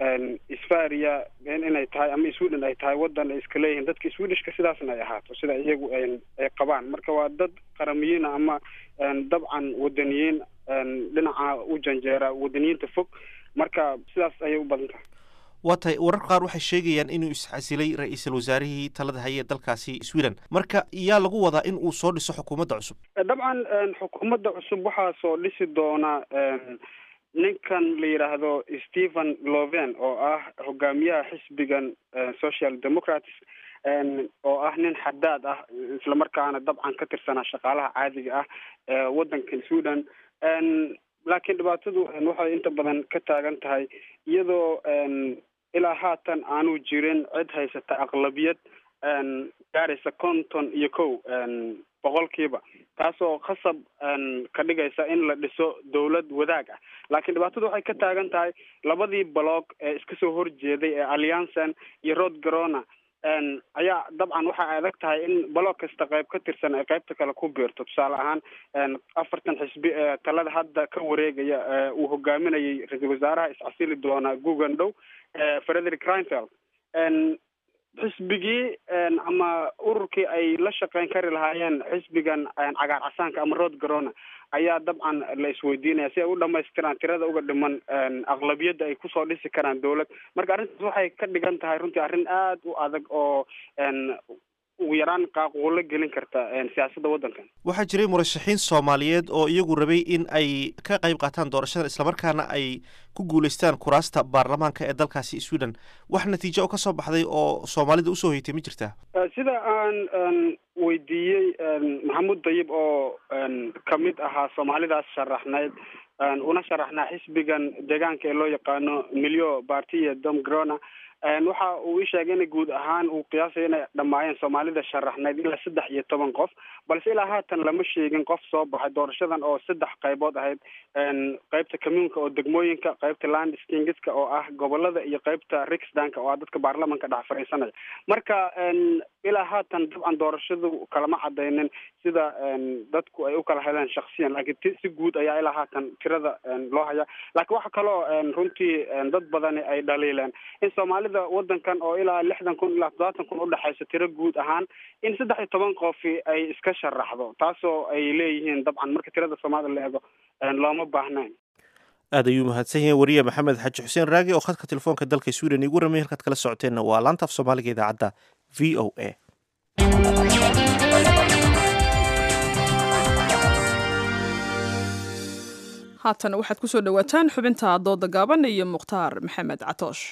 sfaria inay tahay ama sweden ay tahay wadan ay iska leeyihiin dadka swedishka sidaasna ay ahaato sida iyagu ay qabaan marka waa dad qaramiyiin ama dabcan wadaniyiin dhinaca u janjeera wadaniyiinta fog marka sidaas ayay u badan tahay waa tahay warar qaar waxay sheegayaan inuu isxasilay ra-iisul wasaarihii talada hayee dalkaasi sweden marka yaa lagu wadaa in uu soo dhiso xukuumadda cusub dabcan xukuumadda cusub waxaa soo dhisi doona ninkan la yidhaahdo stephen loven oo ah hogaamiyaha xisbigan social democrats oo ah nin xadaad ah islamarkaana dabcan ka tirsanaa shaqaalaha caadiga ah ee wadankan sweden laakiin dhibaatadu waxay inta badan ka taagan tahay iyadoo ilaa haatan aanu jirin cid haysata aqlabiyad gaaraysa konton iyo kow boqolkiiba taasoo khasab ka dhigaysa in la dhiso dawlad wadaag ah laakiin dhibaatadu waxay ka taagan tahay labadii bloog ee iska soo horjeeday ee alliancen iyo road grona ayaa dabcan waxay adag tahay in bloog kasta qayb ka tirsan ay qaybta kale ku biirto tusaale ahaan afartan xisbi ee talada hadda ka wareegaya uu hogaaminayay ra-iisul wasaaraha iscasili doona gugan dhow frederick reinfeld xisbigii ama ururkii ay la shaqeyn kari lahaayeen xisbigan cagaar casaanka ama road grona ayaa dabcan la isweydiinaya si ay u dhamaystiraan tirada uga dhiman aqlabiyadda ay kusoo dhisi karaan dawlad marka arrintaas waxay ka dhigan tahay runtii arrin aada u adag oo ugu yaraan qaaquulo gelin karta siyaasadda waddankan waxaa jiray murashaxiin soomaaliyeed oo iyagu rabay in ay ka qayb qaataan doorashadan islamarkaana ay ku guuleystaan kuraasta baarlamaanka ee dalkaasi sweden wax natiijo oo kasoo baxday oo soomaalida usoo hoytay ma jirtaa sida aan weydiiyey maxamuud dayib oo kamid ahaa soomaalidaas sharaxnayd una sharaxnaa xisbigan deegaanka ee loo yaqaano milyo partiya dom grona waxa uu ii sheegay in guud ahaan uu qiyaasayo inay dhammaayeen soomaalida sharaxnayd ilaa saddex iyo toban qof balse ilaa haatan lama sheegin qof soo baxay doorashadan oo saddex qaybood ahayd qeybta commuunka oo degmooyinka qeybta land stingiska oo ah gobolada iyo qeybta riksdanka oo ah dadka baarlamanka dhex fadhiisanaya marka ilaa haatan dabcan doorashadu kalama cadaynin sida dadku ay u kala heleen shaksiyan laakiin si guud ayaa ilaa haatan tirada loo haya laakiin waxa kaloo runtii dad badani ay dhaliileen in soomaalida tirada wadankan oo ilaa lixdan kun ilaa toddobaatan kun udhexayso tiro guud ahaan in saddex iyo toban qofi ay iska sharaxdo taasoo ay leeyihiin dabcan marka tirada soomaalida la eego looma baahnayn aad ayuu mahadsan yahay wariye maxamed xaji xuseen raagi oo khadka telefoonka dalka sweden igu ramay halkaad kala socoteenna waa laanta af soomaaliga idaacadda v o a haatan waxaad ku soo dhowaataan xubinta dooda gaaban iyo mukhtaar maxamed catoosh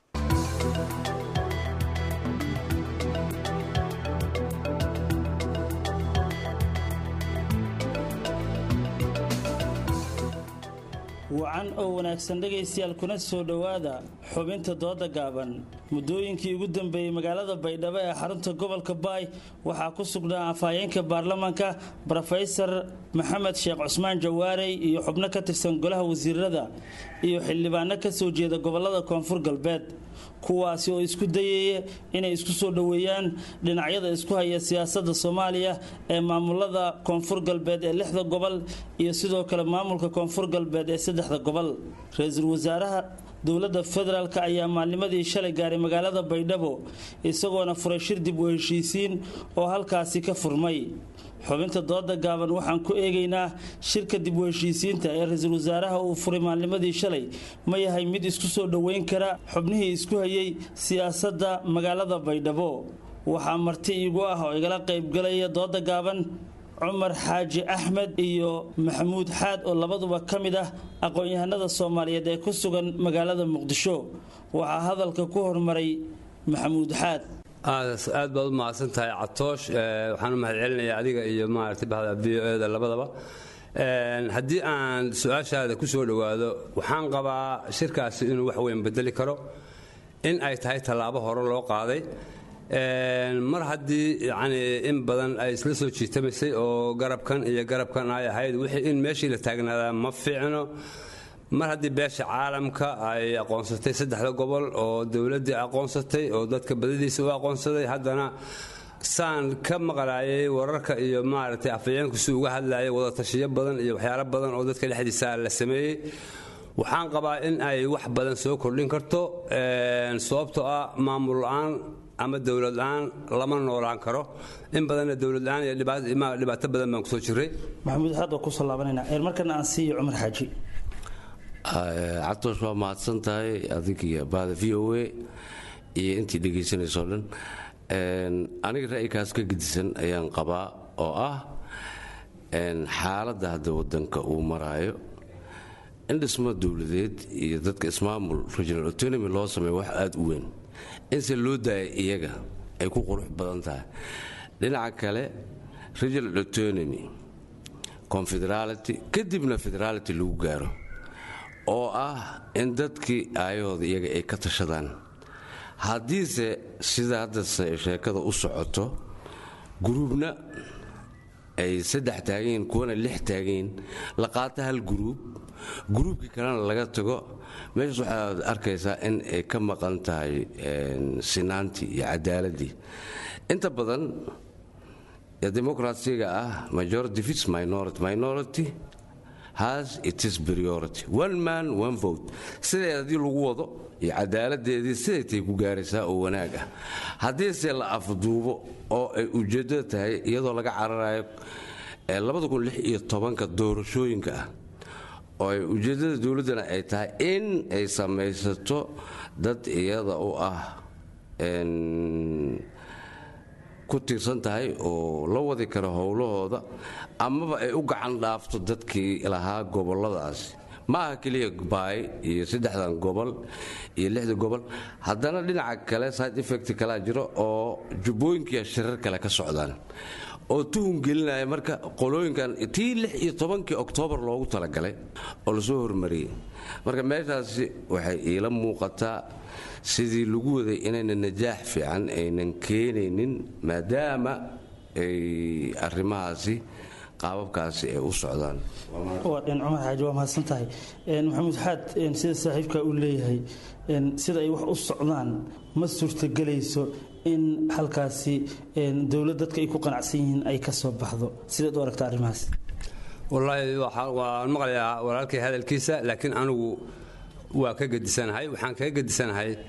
wacan oo wanaagsan dhegaystayaal kuna soo dhowaada xubinta dooda gaaban muddooyinkii ugu dambeeyey magaalada baydhabo ee xarunta gobolka baay waxaa ku sugnaa afhayeenka baarlamaanka brofesor maxamed sheekh cusmaan jawaarey iyo xubno ka tirsan golaha wasiirada iyo xildhibaano ka soo jeeda gobolada koonfur galbeed kuwaasi oo isku dayaya inay isku soo dhoweeyaan dhinacyada isku haya siyaasadda soomaaliya ee maamulada koonfur galbeed ee lixda gobol iyo sidoo kale maamulka koonfur galbeed ee saddexda gobol ra-iisul wasaaraha dowladda federaalk ayaa maalnimadii shalay gaaray magaalada baydhabo isagoona furay shir dib u heshiisiin oo halkaasi ka furmay xubinta dooda gaaban waxaan ku eegaynaa shirka dib u heshiisiinta ee ra-iisul wasaaraha uu furay maalnimadii shalay ma yahay mid isku soo dhoweyn kara xubnihii isku hayay siyaasadda magaalada baydhabo waxaa marti iigu ah oo igala qaybgalaya dooda gaaban cumar xaaji axmed iyo maxamuud xaad oo labaduba ka mid ah aqoon-yahanada soomaaliyeed ee ku sugan magaalada muqdisho waxaa hadalka ku hormaray maxamuud xaad aad baad u mahadsan tahay catoosh waxaan u mahad celinayaa adiga iyo maaragtay bahda v o eda labadaba haddii aan su-aashaada ku soo dhowaado waxaan qabaa shirkaasi inuu wax weyn bedeli karo in ay tahay tallaabo hore loo qaaday mar haddii yacni in badan ay isla soo jiitamaysay oo garabkan iyo garabkan ay ahayd wixii in meeshii la taagnaadaa ma fiicno mar haddii beesha caalamka ay aqoonsatay saddexda gobol oo dowladdii aqoonsatay oo dadka badadiisa u aqoonsaday haddana saan ka maqlaayay wararka iyo maaragtay afayeenku si uga hadlayay wadatashiyo badan iyo waxyaalo badan oo dadka dhexdiisa la sameeyey waxaan qabaa in ay wax badan soo kordhin karto sababtoo ah maamul la-aan ama dowlad la-aan lama noolaan karo in badanna dowlad la-aan iyo dhibaato badan baan kusoo jiray maxamuud xaad oo kusoo laabanayna markana aan siiyo cumar xaaji cabtoosh waa mahadsan tahay adigiyo bahda v o a iyo intii dhegaysanayso dhan aniga ra'yikaas ka gedisan ayaan qabaa oo ah xaaladda hadda wadanka uu maraayo in dhismo dowladeed iyo dadka ismaamul regional autonomy loo sameeyo wax aada u weyn inse loo daaya iyaga ay ku qurux badan tahay dhinaca kale regional autonomy confederality kadibna federality lagu gaaro oo ah in dadkii aayahooda iyaga ay ka tashadaan haddiise sida hadda sheekada u socoto guruubna ay saddex taagayiin kuwana lix taagayiin la qaato hal guruub guruubkii kalena laga tago meeshaas waxaad arkaysaa in ay ka maqan tahay sinaantii iyo cadaaladii inta badan demokrasiga ah majority fits minority minority has itis priority one man one vote sideed haddii lagu wado iyo cadaaladeedii siday tay ku gaaraysaa oo wanaag ah haddiise la afduubo oo ay ujeeddada tahay iyadoo laga cararayo ka doorashooyinka ah oo ay ujeeddada dowladdana ay tahay in ay samaysato dad iyada u ah ku tiirsan tahay oo la wadi karo howlahooda amaba ay u gacan dhaafto dadkii lahaa goboladaasi ma aha keliya baay iyo saddexdan gobol iyo lixda gobol haddana dhinaca kale side effect kalaa jiro oo jubbooyinkiiya shirar kale ka socdaan oo tuhun gelinaya marka qolooyinkan tii lix iyo tobankii oktoobar loogu talagalay oo lasoo hormariyey marka meeshaasi waxay iila muuqataa sidii lagu waday inayna najaax fiican aynan keenaynin maadaama ay arrimahaasi qaababkaasi ay u socdaan waa dhin cumar xaaji waa mahadsan tahay maxamuud xaad sida saaxiibka uu leeyahay sida ay wax u socdaan ma suurtagelayso in halkaasi dowlad dadka ay ku qanacsan yihiin ay ka soo baxdo sidaad u aragta arrimahaas wallaahi waan maqlayaa walaalkay hadalkiisa laakiin anigu waa ka gedisanahay waxaan kaga gedisanahay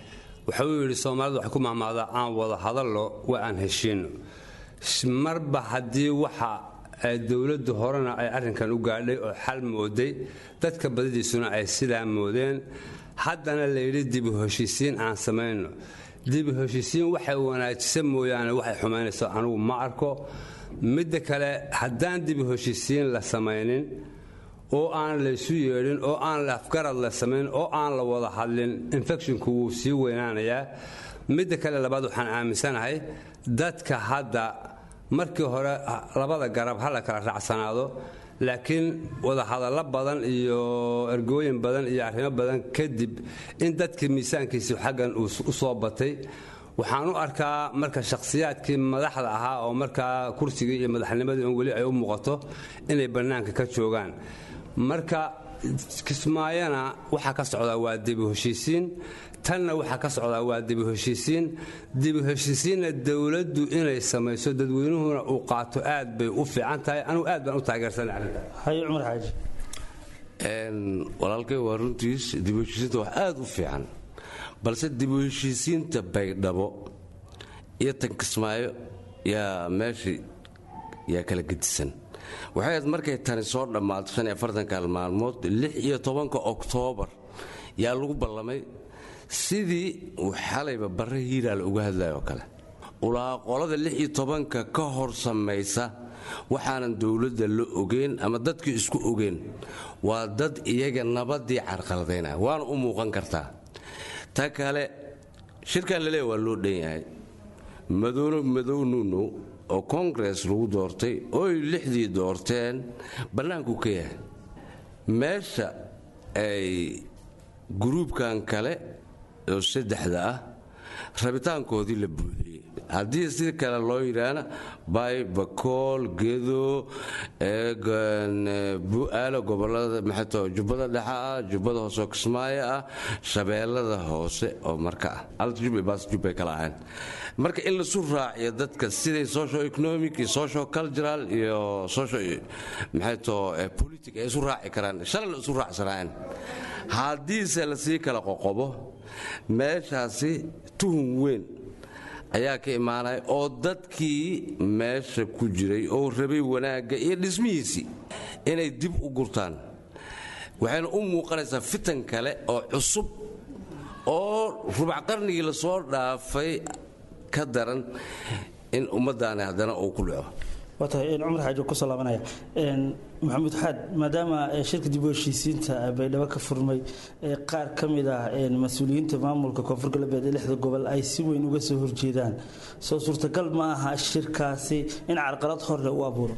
wuxuu yidhi soomaalidu waxay ku mahmaadaa aan wada hadallo waa aan heshiino marba haddii waxa dowladdu horena ay arrinkan u gaadhay oo xal mooday dadka badidiisuna ay sidaa moodeen haddana layidhi dibu heshiisiin aan samayno dibu heshiisiin waxay wanaajisa mooyaane waxay xumaynayso anugu ma arko midda kale haddaan dibu heshiisiin la samaynin oo aan laysu yeedhin oo aan afgarad la samayn oo aan la wada hadlin infecshinku wuu sii weynaanayaa midda kale labaad waxaan aaminsanahay dadka hadda markii hore labada garab ha la kala raacsanaado laakiin wadahadallo badan iyo ergooyin badan iyo arrimo badan kadib in dadkii miisaankiisii xaggan uu u soo batay waxaan u arkaa marka shakhsiyaadkii madaxda ahaa oo markaa kursigii iyo madaxnimadii un weli ay u muuqato inay bannaanka ka joogaan marka kismaayana waxaa ka socdaa waa dibu heshiisiin tanna waxaa ka socdaa waa dibu heshiisiin dibu heshiisiinna dowladdu inay samayso dadweynuhuna uu qaato aad bay u fiican tahay anugu aad baan u taageersanay arrinta haye cumar xaaji walaalkay waa runtiis dibu heshiisiinta wax aad u fiican balse dibu heshiisiinta baydhabo iyo tan kismaayo yaa meeshii yaa kala gedisan waxay ahayd markay tani soo dhammaato shan iyo afartanka maalmood lix iyo tobanka oktoobar yaa lagu ballamay sidii uu xalayba barre hiiraal uga hadlayo oo kale ulaa qolada lix iyo tobanka ka hor samaysa waxaanan dowladda la ogeyn ama dadkii isku ogeyn waa dad iyaga nabaddii carqaladaynaya waana u muuqan kartaa ta kale shirkan laleeya waa loo dhan yahay madoono madow nuuno oo kongress lagu doortay ooy lixdii doorteen bannaanku ka yahay meesha ay guruubkan kale oo saddexda ah rabitaankoodii la buuxiyey haddii si kale loo yidhaahna bay bakool gedo bu'aalo gobolada maxato jubbada dhexe ah jubbada hoose oo kismaayo ah shabeellada hoose oo marka ah altjubbe baas jubbay kala ahayn marka in lasu raaciyo dadka siday socio economic iyo socio cultural iyo socio maxayto politic ay isu raaci karaan shalay la isu raacsanaayeen haddiise lasii kala qoqobo meeshaasi tuhun weyn ayaa ka imaanaya oo dadkii meesha ku jiray oo rabay wanaagga iyo dhismihiisii inay dib u gurtaan waxayna u muuqanaysaa fitan kale oo cusub oo rubac qarnigii lasoo dhaafay ka daran in ummaddaani haddana uu ku dhaco waa tahay cumar xaaji kusoo laabanaya maxamuud xaad maadaama shirka dib u heshiisiinta baydhabo ka furmay qaar ka mid ah mas-uuliyiinta maamulka koonfur galbeed ee lixda gobol ay si weyn uga soo horjeedaan soo suurtagal ma aha shirkaasi in carqalad horle u abuuro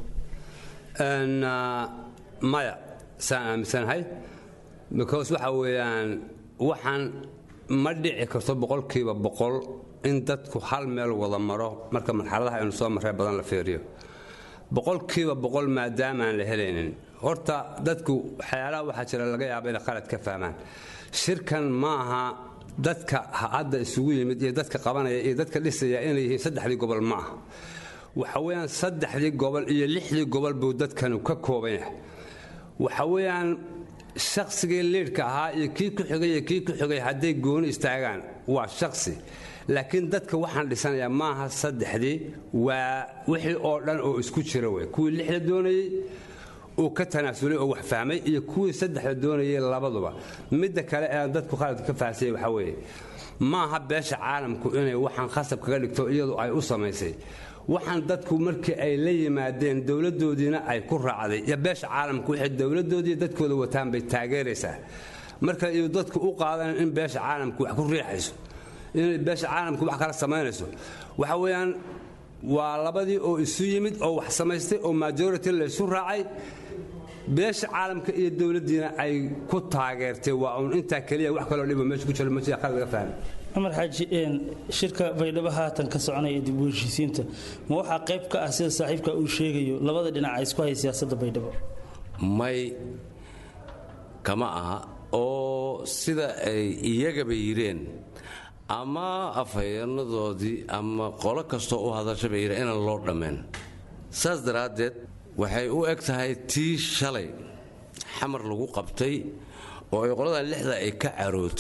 maya saan aaminsanahay because waxa weeyaan waxaan ma dhici karto boqolkiiba boqol in dadku hal meel wada maro marka marxaladaha aynu soo marree badan la feeriyo boqolkiiba boqol maadaamaan la helaynin horta dadku waxyaalaha waxaa jira laga yaaba inay qalad ka fahmaan shirkan ma aha dadka hadda isugu yimid iyo dadka qabanaya iyo dadka dhisaya inay yihiin saddexdii gobol ma aha waxa weeyaan saddexdii gobol iyo lixdii gobol buu dadkanu ka kooban yahay waxa weeyaan shaqsigii liidhka ahaa iyo kii ku xigay iyo kii ku xigay hadday gooni istaagaan waa shaqsi laakiin dadka waxaan dhisanayaa maaha saddexdii waa wixii oo dhan oo isku jira wey kuwii lixda doonayey uu ka tanaasulay oo wax fahmay iyo kuwii saddexda doonayay labaduba midda kale ee aan dadku khaladka ka fahamsayay waxaa weeye maaha beesha caalamku inay waxaan khasab kaga dhigto iyadu ay u samaysay waxaan dadku markii ay la yimaadeen dowladdoodiina ay ku raacday iyo beesha caalamku waxay dowladdoodii dadkooda wataan bay taageeraysaa marka iyo dadku u qaadan in beesha caalamku wax ku riixayso inay beesha caalamku wax kala samaynayso waxa weeyaan waa labadii oo isu yimid oo wax samaystay oo majority laysu raacay beesha caalamka iyo dowladdiina ay ku taageertay waa uun intaa keliya wax kaloo dhibo meesha ku jiro ma jira qalad laga fahmay cumar xaaji shirka baydhabo haatan ka soconaya dib u heshiisiinta ma waxaa qayb ka ah sida saaxiibka uu sheegayo labada dhinac ay isku haya siyaasadda baydhabo may kama aha oo sida ay iyagaba yidheen ama afhayeenadoodii ama qolo kastoo u hadashaba yidheen inaan loo dhammayn saas daraaddeed waxay u eg tahay tii shalay xamar lagu qabtay oo ay qoladan lixda ay ka carootay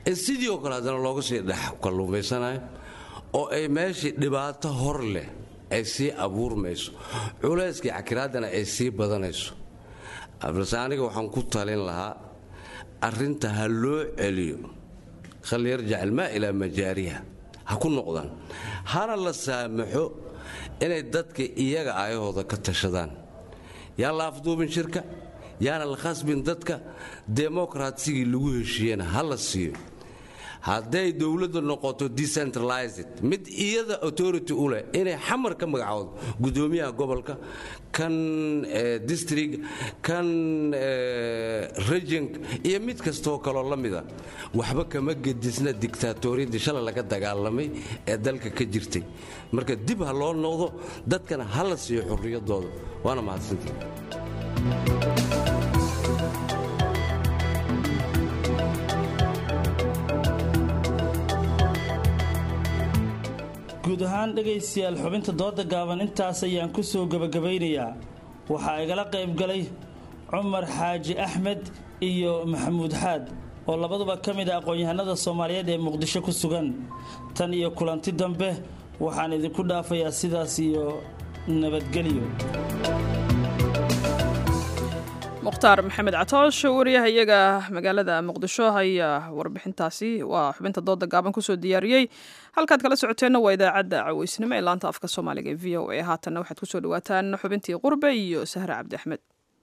in sidii oo kale haddana looga sii dhex kalluumaysanayo oo ay meeshii dhibaato hor leh ay sii abuurmayso culayskii cakiraaddana ay sii badanayso balse aniga waxaan ku talin lahaa arrinta ha loo celiyo khal yarjac ilmaa ilaa majaariha ha ku noqdaan hana la saamaxo inay dadka iyaga ayahooda ka tashadaan yaan la afduubin shirka yaana la khasbin dadka demokraatsigii lagu heshiiyena ha la siiyo hadday dowladda noqoto decentralized mid iyada authority u leh inay xamar ka magacoodo gudoomiyaha gobolka kan district kan region iyo mid kastoo kaloo la mida waxba kama gedisna dictatoriyadii shalay laga dagaalamay ee dalka ka jirtay marka dib ha loo noqdo dadkana ha la siiyo xurriyadooda waana mahadsantii guud ahaan dhegaystayaal xubinta dooda gaaban intaas ayaan ku soo gebagabaynayaa waxaa igala qayb galay cumar xaaji axmed iyo maxamuud xaad oo labaduba ka mid a aqoon-yahanada soomaaliyeed ee muqdisho ku sugan tan iyo kulanti dambe waxaan idinku dhaafayaa sidaas iyo nabadgelyo mukhtaar maxamed catoosh wariyaha iyaga magaalada muqdisho ayaa warbixintaasi waa xubinta dooda gaaban kusoo diyaariyey halkaad kala socoteenna waa idaacadda caweysnimo ee laanta afka soomaaliga ee v o a haatanna waxaad kusoo dhawaataan xubintii qurbe iyo sahre cabdi axmed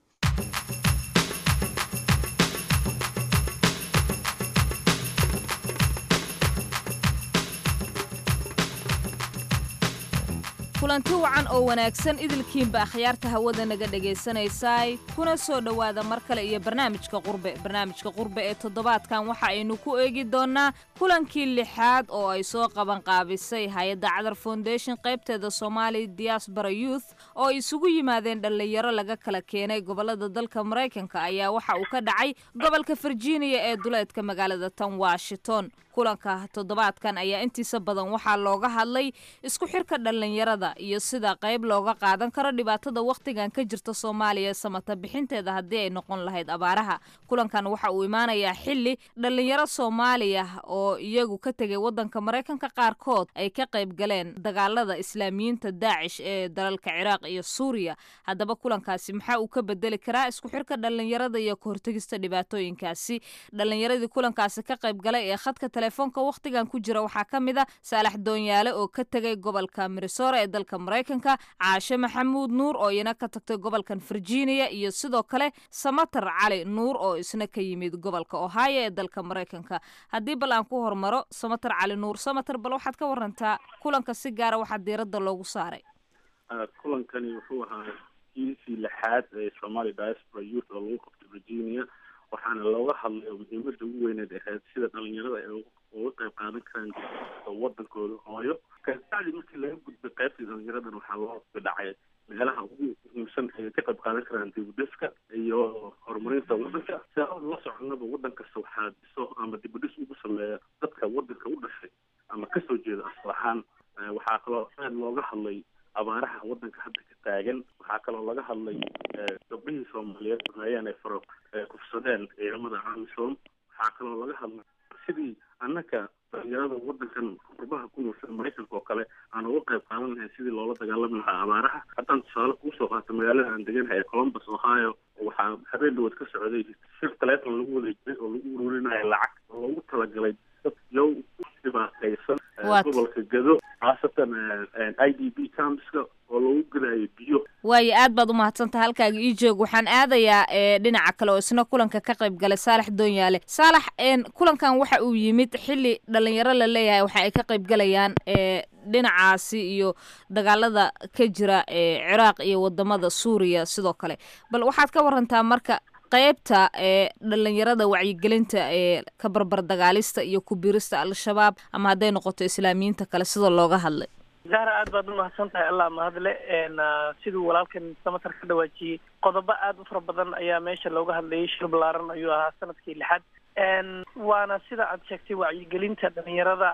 kulanti wacan oo wanaagsan idilkiinba akhyaarta hawada naga dhegaysanaysaay kuna soo dhowaada mar kale iyo barnaamijka qurbe barnaamijka qurbe ee toddobaadkan waxa aynu ku eegi doonnaa kulankii lixaad oo ay soo qabanqaabisay hay-adda cadar foundation qaybteeda soomaali diaspora youth oo isugu yimaadeen dhallinyaro laga kala keenay gobolada dalka maraykanka ayaa waxa uu ka dhacay gobolka virginia ee duleedka magaalada tan washington kulanka toddobaadkan ayaa intiisa badan waxaa looga hadlay isku xirka dhallinyarada iyo sida qayb looga qaadan karo dhibaatada wakhtigan ka jirta soomaaliya samata bixinteeda haddii ay noqon lahayd abaaraha kulankan waxa uu imaanayaa xili dhallinyaro soomaaliya oo iyagu ka tegay wadanka maraykanka qaarkood ay ka qayb galeen dagaalada islaamiyiinta daacish ee dalalka ciraaq iyo suuriya haddaba kulankaasi maxaa uu ka bedeli karaa isku xirka dhallinyarada iyo kahortegista dhibaatooyinkaasi dhallinyaradii kulankaasi ka qayb galay ee khadka telefoonka wakhtigan ku jira waxaa ka mid a saalax doonyaale oo ka tegay gobolka mirisora ee dalka maraykanka caashe maxamuud nuur oo iyana ka tagtay gobolkan virginia iyo sidoo kale samatar cali nuur oo isna ka yimid gobolka ohio ee dalka maraykanka haddii bal aan ku hormaro samatar cali nuur samatar bal waxaad ka warantaa kulanka si gaara waxaa diiradda loogu saaray kulankani wuxuu ahaa kiisii lixaad ee somaali diaspora youth oo lagu qabtay virginia waxaana looga hadlay oo muhiimada ugu weyneed ahayd sida dhalinyarada ay uga qayb qaadan karaan wadankooda hooyo kabacdi markii laga gudbay qaybtii dhalinyaradan waxaa loo dhacay meelaha ugu muhiimsan ay ka qayb qaadan karaan dibudhiska iyo horumarinta wadanka si aan la soconaba wadan kasta waxaa dhiso ama dibudhis ugu sameeya dadka wadanka u dhashay ama kasoo jeeda asal ahaan waxaa kaloo aad looga hadlay abaaraha wadanka hadda ka taagan waxaa kaloo laga hadlay gabdhihii soomaaliyeed sameeyeen ay faro kufsadeen ciidamada amisom waxaa kaloo laga hadlay sidii annaka dhalinyarada wadankan qurbaha ku noolsan maraykanka oo kale aan uga qayb qaadan lahayn sidii loola dagaalami lahaa abaaraha haddaan tusaale kuusoo qaato magaalada aan deganahay ee columbus ohio waxaa habeen dhawood ka socday shir taleefon lagu wada jiray oo lagu ururinayo lacag oo loogu talagalay dad yow dhibaataysan gobolka gado khaasatan i d b campska oo lagu gadayo biyo waayo aad baad u mahadsantaha halkaaga ii joog waxaan aadayaa e dhinaca kale oo isna kulanka ka qayb galay saalax doonyaale saalax kulankan waxa uu yimid xili dhalinyaro la leeyahay waxa ay ka qayb galayaan e dhinacaasi iyo dagaalada ka jira ee ciraaq iyo wadamada suuriya sidoo kale bal waxaad ka warantaa marka qaybta ee dhalinyarada wacyigelinta ee ka barbar dagaalista iyo kubirista al-shabaab ama hadday noqoto islaamiyiinta kale sida looga hadlay zahra aad baad umahadsan tahay allah mahadle siduu walaalkan samatar ka dhawaajiyey qodobo aada u fara badan ayaa meesha looga hadlayay shir balaaran ayuu ahaa sanadkii lixaad waana sida aad sheegtay wacyigelinta dhalinyarada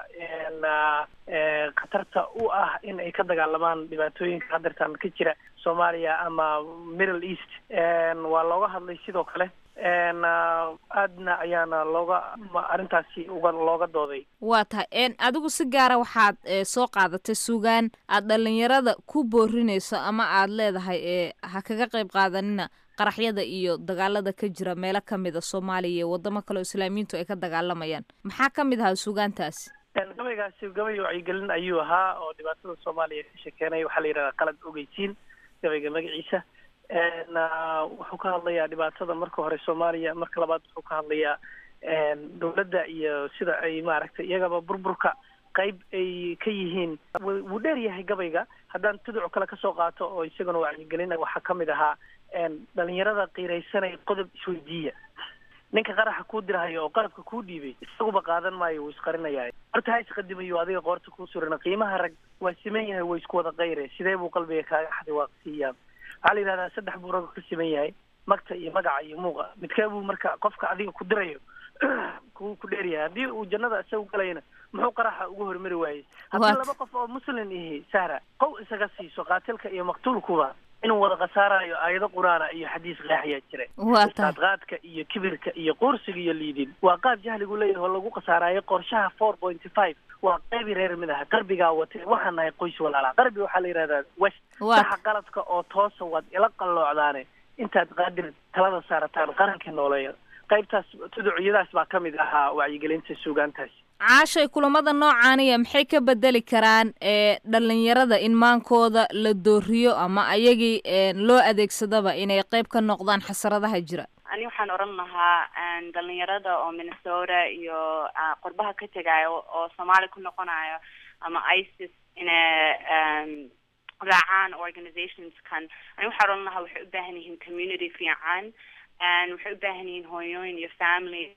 khatarta u ah in ay ka dagaalamaan dhibaatooyinka hadeertaan ka jira soomaaliya ama middle east waa looga hadlay sidoo kale aadna ayaana looga arrintaasi uga looga dooday waa tahay adigu si gaara waxaad soo qaadatay sugaan aad dhalinyarada ku boorinayso ama aad leedahay ee ha kaga qayb qaadanina qaraxyada iyo dagaalada ka jira meelo kamid a soomaaliya iyo wadamo kale oo islaamiyiintu ay ka dagaalamayaan maxaa ka mid ahaa sugaantaasi gabaygaasi gabay wacyigelin ayuu ahaa oo dhibaatada soomaaliya ka sheekeenaya waxaa la yidhahdaa qalad ogeysiin gabayga magaciisa wuxuu ka hadlayaa dhibaatada marka hore soomaaliya marka labaad wuxuu ka hadlayaa dowladda iyo sida ay maaragtay iyagaba burburka qayb ay ka yihiin wuu dheer yahay gabayga haddaan tuduc kale kasoo qaato oo isaguna wacyigelina waxaa kamid ahaa dhalinyarada qiiraysanaya qodob isweydiiya ninka qaraxa kuu dirhayo oo qalabka kuu dhiibay isaguba qaadan maayo wuu isqarinaya horta ha isqadimayo adiga qoorta kuu surana qiimaha rag waa siman yahay way isku wada qayre sidee buu qalbiga kaaga xaday waaqsiiyaa waxaa la yidhahdaa saddex buu ragga ka siman yahay magta iyo magaca iyo muuqa midkee buu marka qofka adiga ku dirayo ku ku dheer yahay haddii uu jannada isagu galayna muxuu qaraxa ugu hormari waayey haddii laba qof oo muslim ihi sahra qow isaga siiso qaatilka iyo maqtuulkuba inuu wada khasaarayo aayado qur-aana iyo xadiis qeexayaa jira qaadqaadka iyo kibirka iyo quursiga iyo liidin waa qaab jahligu leeyahay oo lagu khasaaraayo qorshaha four pointy five waa qaybi reer mid aha qarbigaa watay waxaan nahay qoys walaala qarbi waxaa la yidhahdaa west saxa qaladka oo toosa waad ila qalloocdaane intaad qaadir talada saarataan qarankii nooleeya qaybtaas tuduciyadaas baa ka mid ahaa wacyigelinta suugaantaasi caashay kulamada noocaaniya maxay ka bedeli karaan ee dhalinyarada in maankooda la dooriyo ama ayagii loo adeegsadaba inay qayb ka noqdaan xasaradaha jira ani waxaan odhan lahaa dhalinyarada oo minnesota iyo qurbaha ka tegayo oo soomaali ku noqonayo ama isis inay raacaan organizationskan ani waxaan odhan lahaa waxay u baahan yihiin community fiican waxay u baahan yihiin hooyooyin iyo family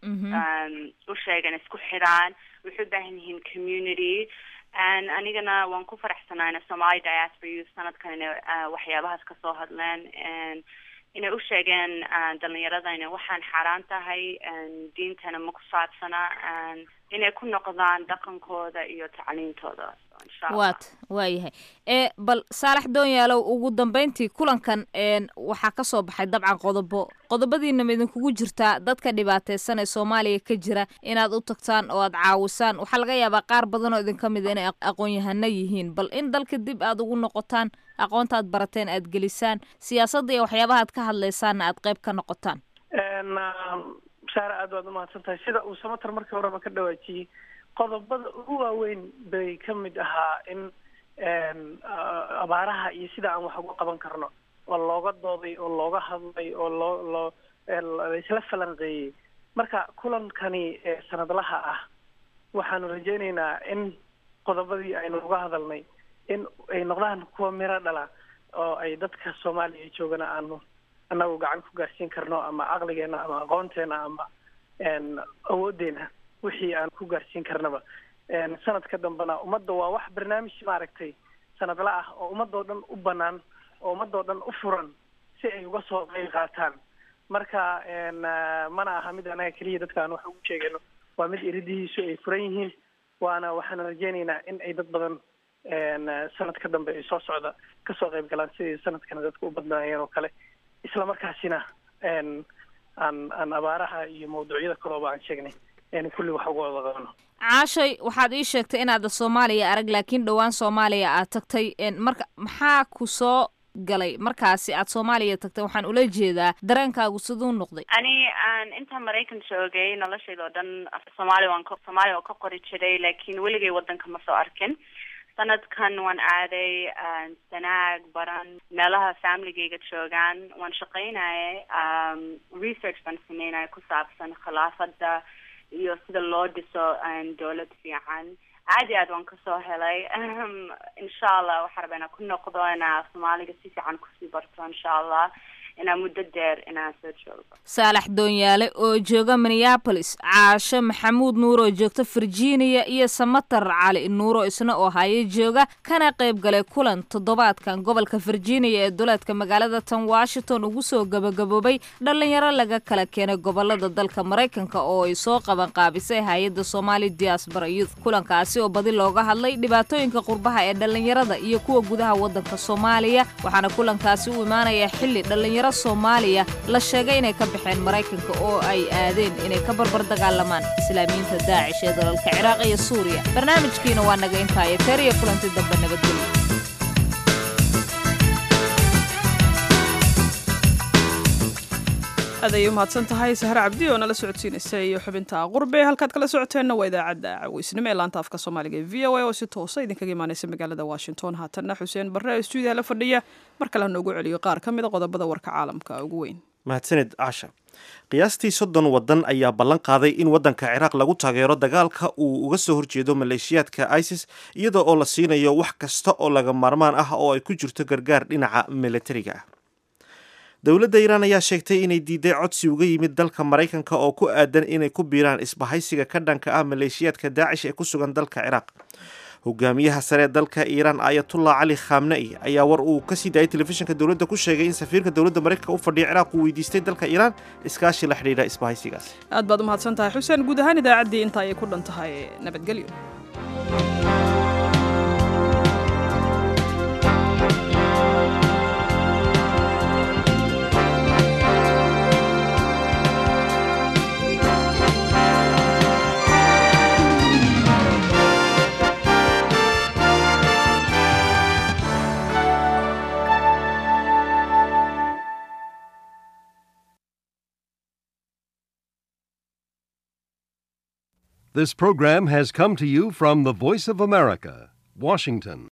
u sheegan isku xidhaan waxay u baahan yihiin community anigana waan ku faraxsanaana somali diaspora youth sanadkan inay waxyaabahaas kasoo hadleen inay u sheegeen dhalinyarada inay waxaan xaaraan tahay diintana ma ku saabsana inay ku noqdaan dhaqankooda iyo tacliintooda waat waayahay ee bal saalax doonyaalow ugu dambeyntii kulankan waxaa kasoo baxay dabcan qodobo qodobadiina ma idinkugu jirtaa dadka dhibaateysan ee soomaaliya ka jira inaad u tagtaan oo aad caawisaan waxaa laga yaabaa qaar badan oo idinka mid a inay aqoon-yahano yihiin bal in dalka dib aad ugu noqotaan aqoonta aad barateen aad gelisaan siyaasadda iyo waxyaabaha aad ka hadlaysaanna aad qayb ka noqotaan saare aad baad umahadsan tahay sida uu samatar markii horeba ka dhawaajiyey qodobada ugu waaweyn bay ka mid ahaa in abaaraha iyo sida aan wax uga qaban karno oo looga dooday oo looga hadlay oo loo loo laisla falanqeeyey marka kulankani sanadlaha ah waxaanu rajaynaynaa in qodobadii aynu uga hadalnay in ay noqdaan kuwa miro dhala oo ay dadka soomaaliya joogana aanu annagu gacan ku gaarsiin karno ama caqligeena ama aqoonteena ama awoodeena wixii aan ku gaarsiin karnaba sanadka dambena ummadda waa wax barnaamij maaragtay sanadla ah oo ummadoo dhan u banaan oo ummadoo dhan u furan si ay uga soo qayb qaataan marka mana aha mid anaga keliya dadka aan wax ugu sheegayno waa mid iridihiisu ay furan yihiin waana waxaan rajaynaynaa in ay dad badan sanadka dambe ay soo socda kasoo qayb galaan sidii sanadkana dadka u badnaayeen oo kale isla markaasina aan aan abaaraha iyo mawduucyada kalooba aan sheegnay kulli wax uga wada qabano caashay waxaad ii sheegtay inaada soomaaliya arag laakiin dhowaan soomaaliya aad tagtay marka maxaa ku soo galay markaasi aad soomaaliya tagtay waxaan ula jeedaa dareenkaagu siduu noqday ani aan intaan maraykan joogay noloshayda oo dhan soomaaliya waan ka soomaaliya oo ka qori jiray laakiin weligay waddanka ma soo arkin sanadkan waan aaday sanaag baran meelaha familygayga joogaan waan shaqaynayay research baan sameynaya ku saabsan khilaafada iyo sida loo dhiso dowlad fiican aad iyo aad waan kasoo helay insha allah waxaa rabaa inaan ku noqdo inaa soomaaliga si fiican kusii barto insha allah inaa muddo dheer inaan soo joogo saalax doonyaale oo jooga minneabolis caasho maxamuud nuur oo joogta virginia iyo samatar cali nuuro isna oo haya jooga kana qayb galay kulan toddobaadkan gobolka virginia ee duleedka magaalada tan washington ugu soo gabagaboobay dhalinyaro laga kala keenay gobolada dalka maraykanka oo ay soo qaban qaabisay hay-adda somali diaspora youth kulankaasi oo badi looga hadlay dhibaatooyinka qurbaha ee dhalinyarada iyo kuwa gudaha wadanka soomaaliya waxaana kulankaasi u imaanaya xilli dhalinyaro dhallinyaro soomaaliya la sheegay inay ka baxeen maraykanka oo ay aadeen inay ka barbar dagaalamaan islaamiyiinta daacish ee dalalka ciraaq iyo suuriya barnaamijkiina waa naga intaaya teer iyo kulanti dambe nabadgelyo aad ayay u mahadsan tahay sahre cabdi oo nala socodsiinaysa iyo xubinta qurbe halkaad kala socoteenna waa idaacadda caweysnimo ee laanta afka soomaaliga ee v o a oo si toosa idinkaga imaanaysa magaalada washington haatanna xuseen barre ee stuudiyaha la fadhiya mar kale hanoogu celiyo qaar ka mid a qodobada warka caalamka ugu weyn mahadsanid casha qiyaastii soddon waddan ayaa ballan qaaday in waddanka ciraaq lagu taageero dagaalka uu uga soo horjeedo maleeshiyaadka isis iyada oo la siinayo wax kasta oo laga maarmaan ah oo ay ku jirto gargaar dhinaca milatariga ah dowladda iiraan ayaa sheegtay inay diiday codsi uga yimid dalka maraykanka oo ku aadan inay ku biiraan isbahaysiga ka dhanka ah maleeshiyaadka daacish ee ku sugan dalka ciraaq hogaamiyaha sare ee dalka iiraan ayatullah cali khamna'i ayaa war uu kasii daayay telefishinka dowladda ku sheegay in safiirka dowladda maraykanka u fadhiya ciraaq uu weydiistay dalka iiraan iskaashi la xidhiidha isbahaysigaasi aad baad u mahadsan tahay xuseen guud ahaan idaacaddii inta ayay ku dhan tahay nabadgelyo This program has come to you from the Voice of America, Washington.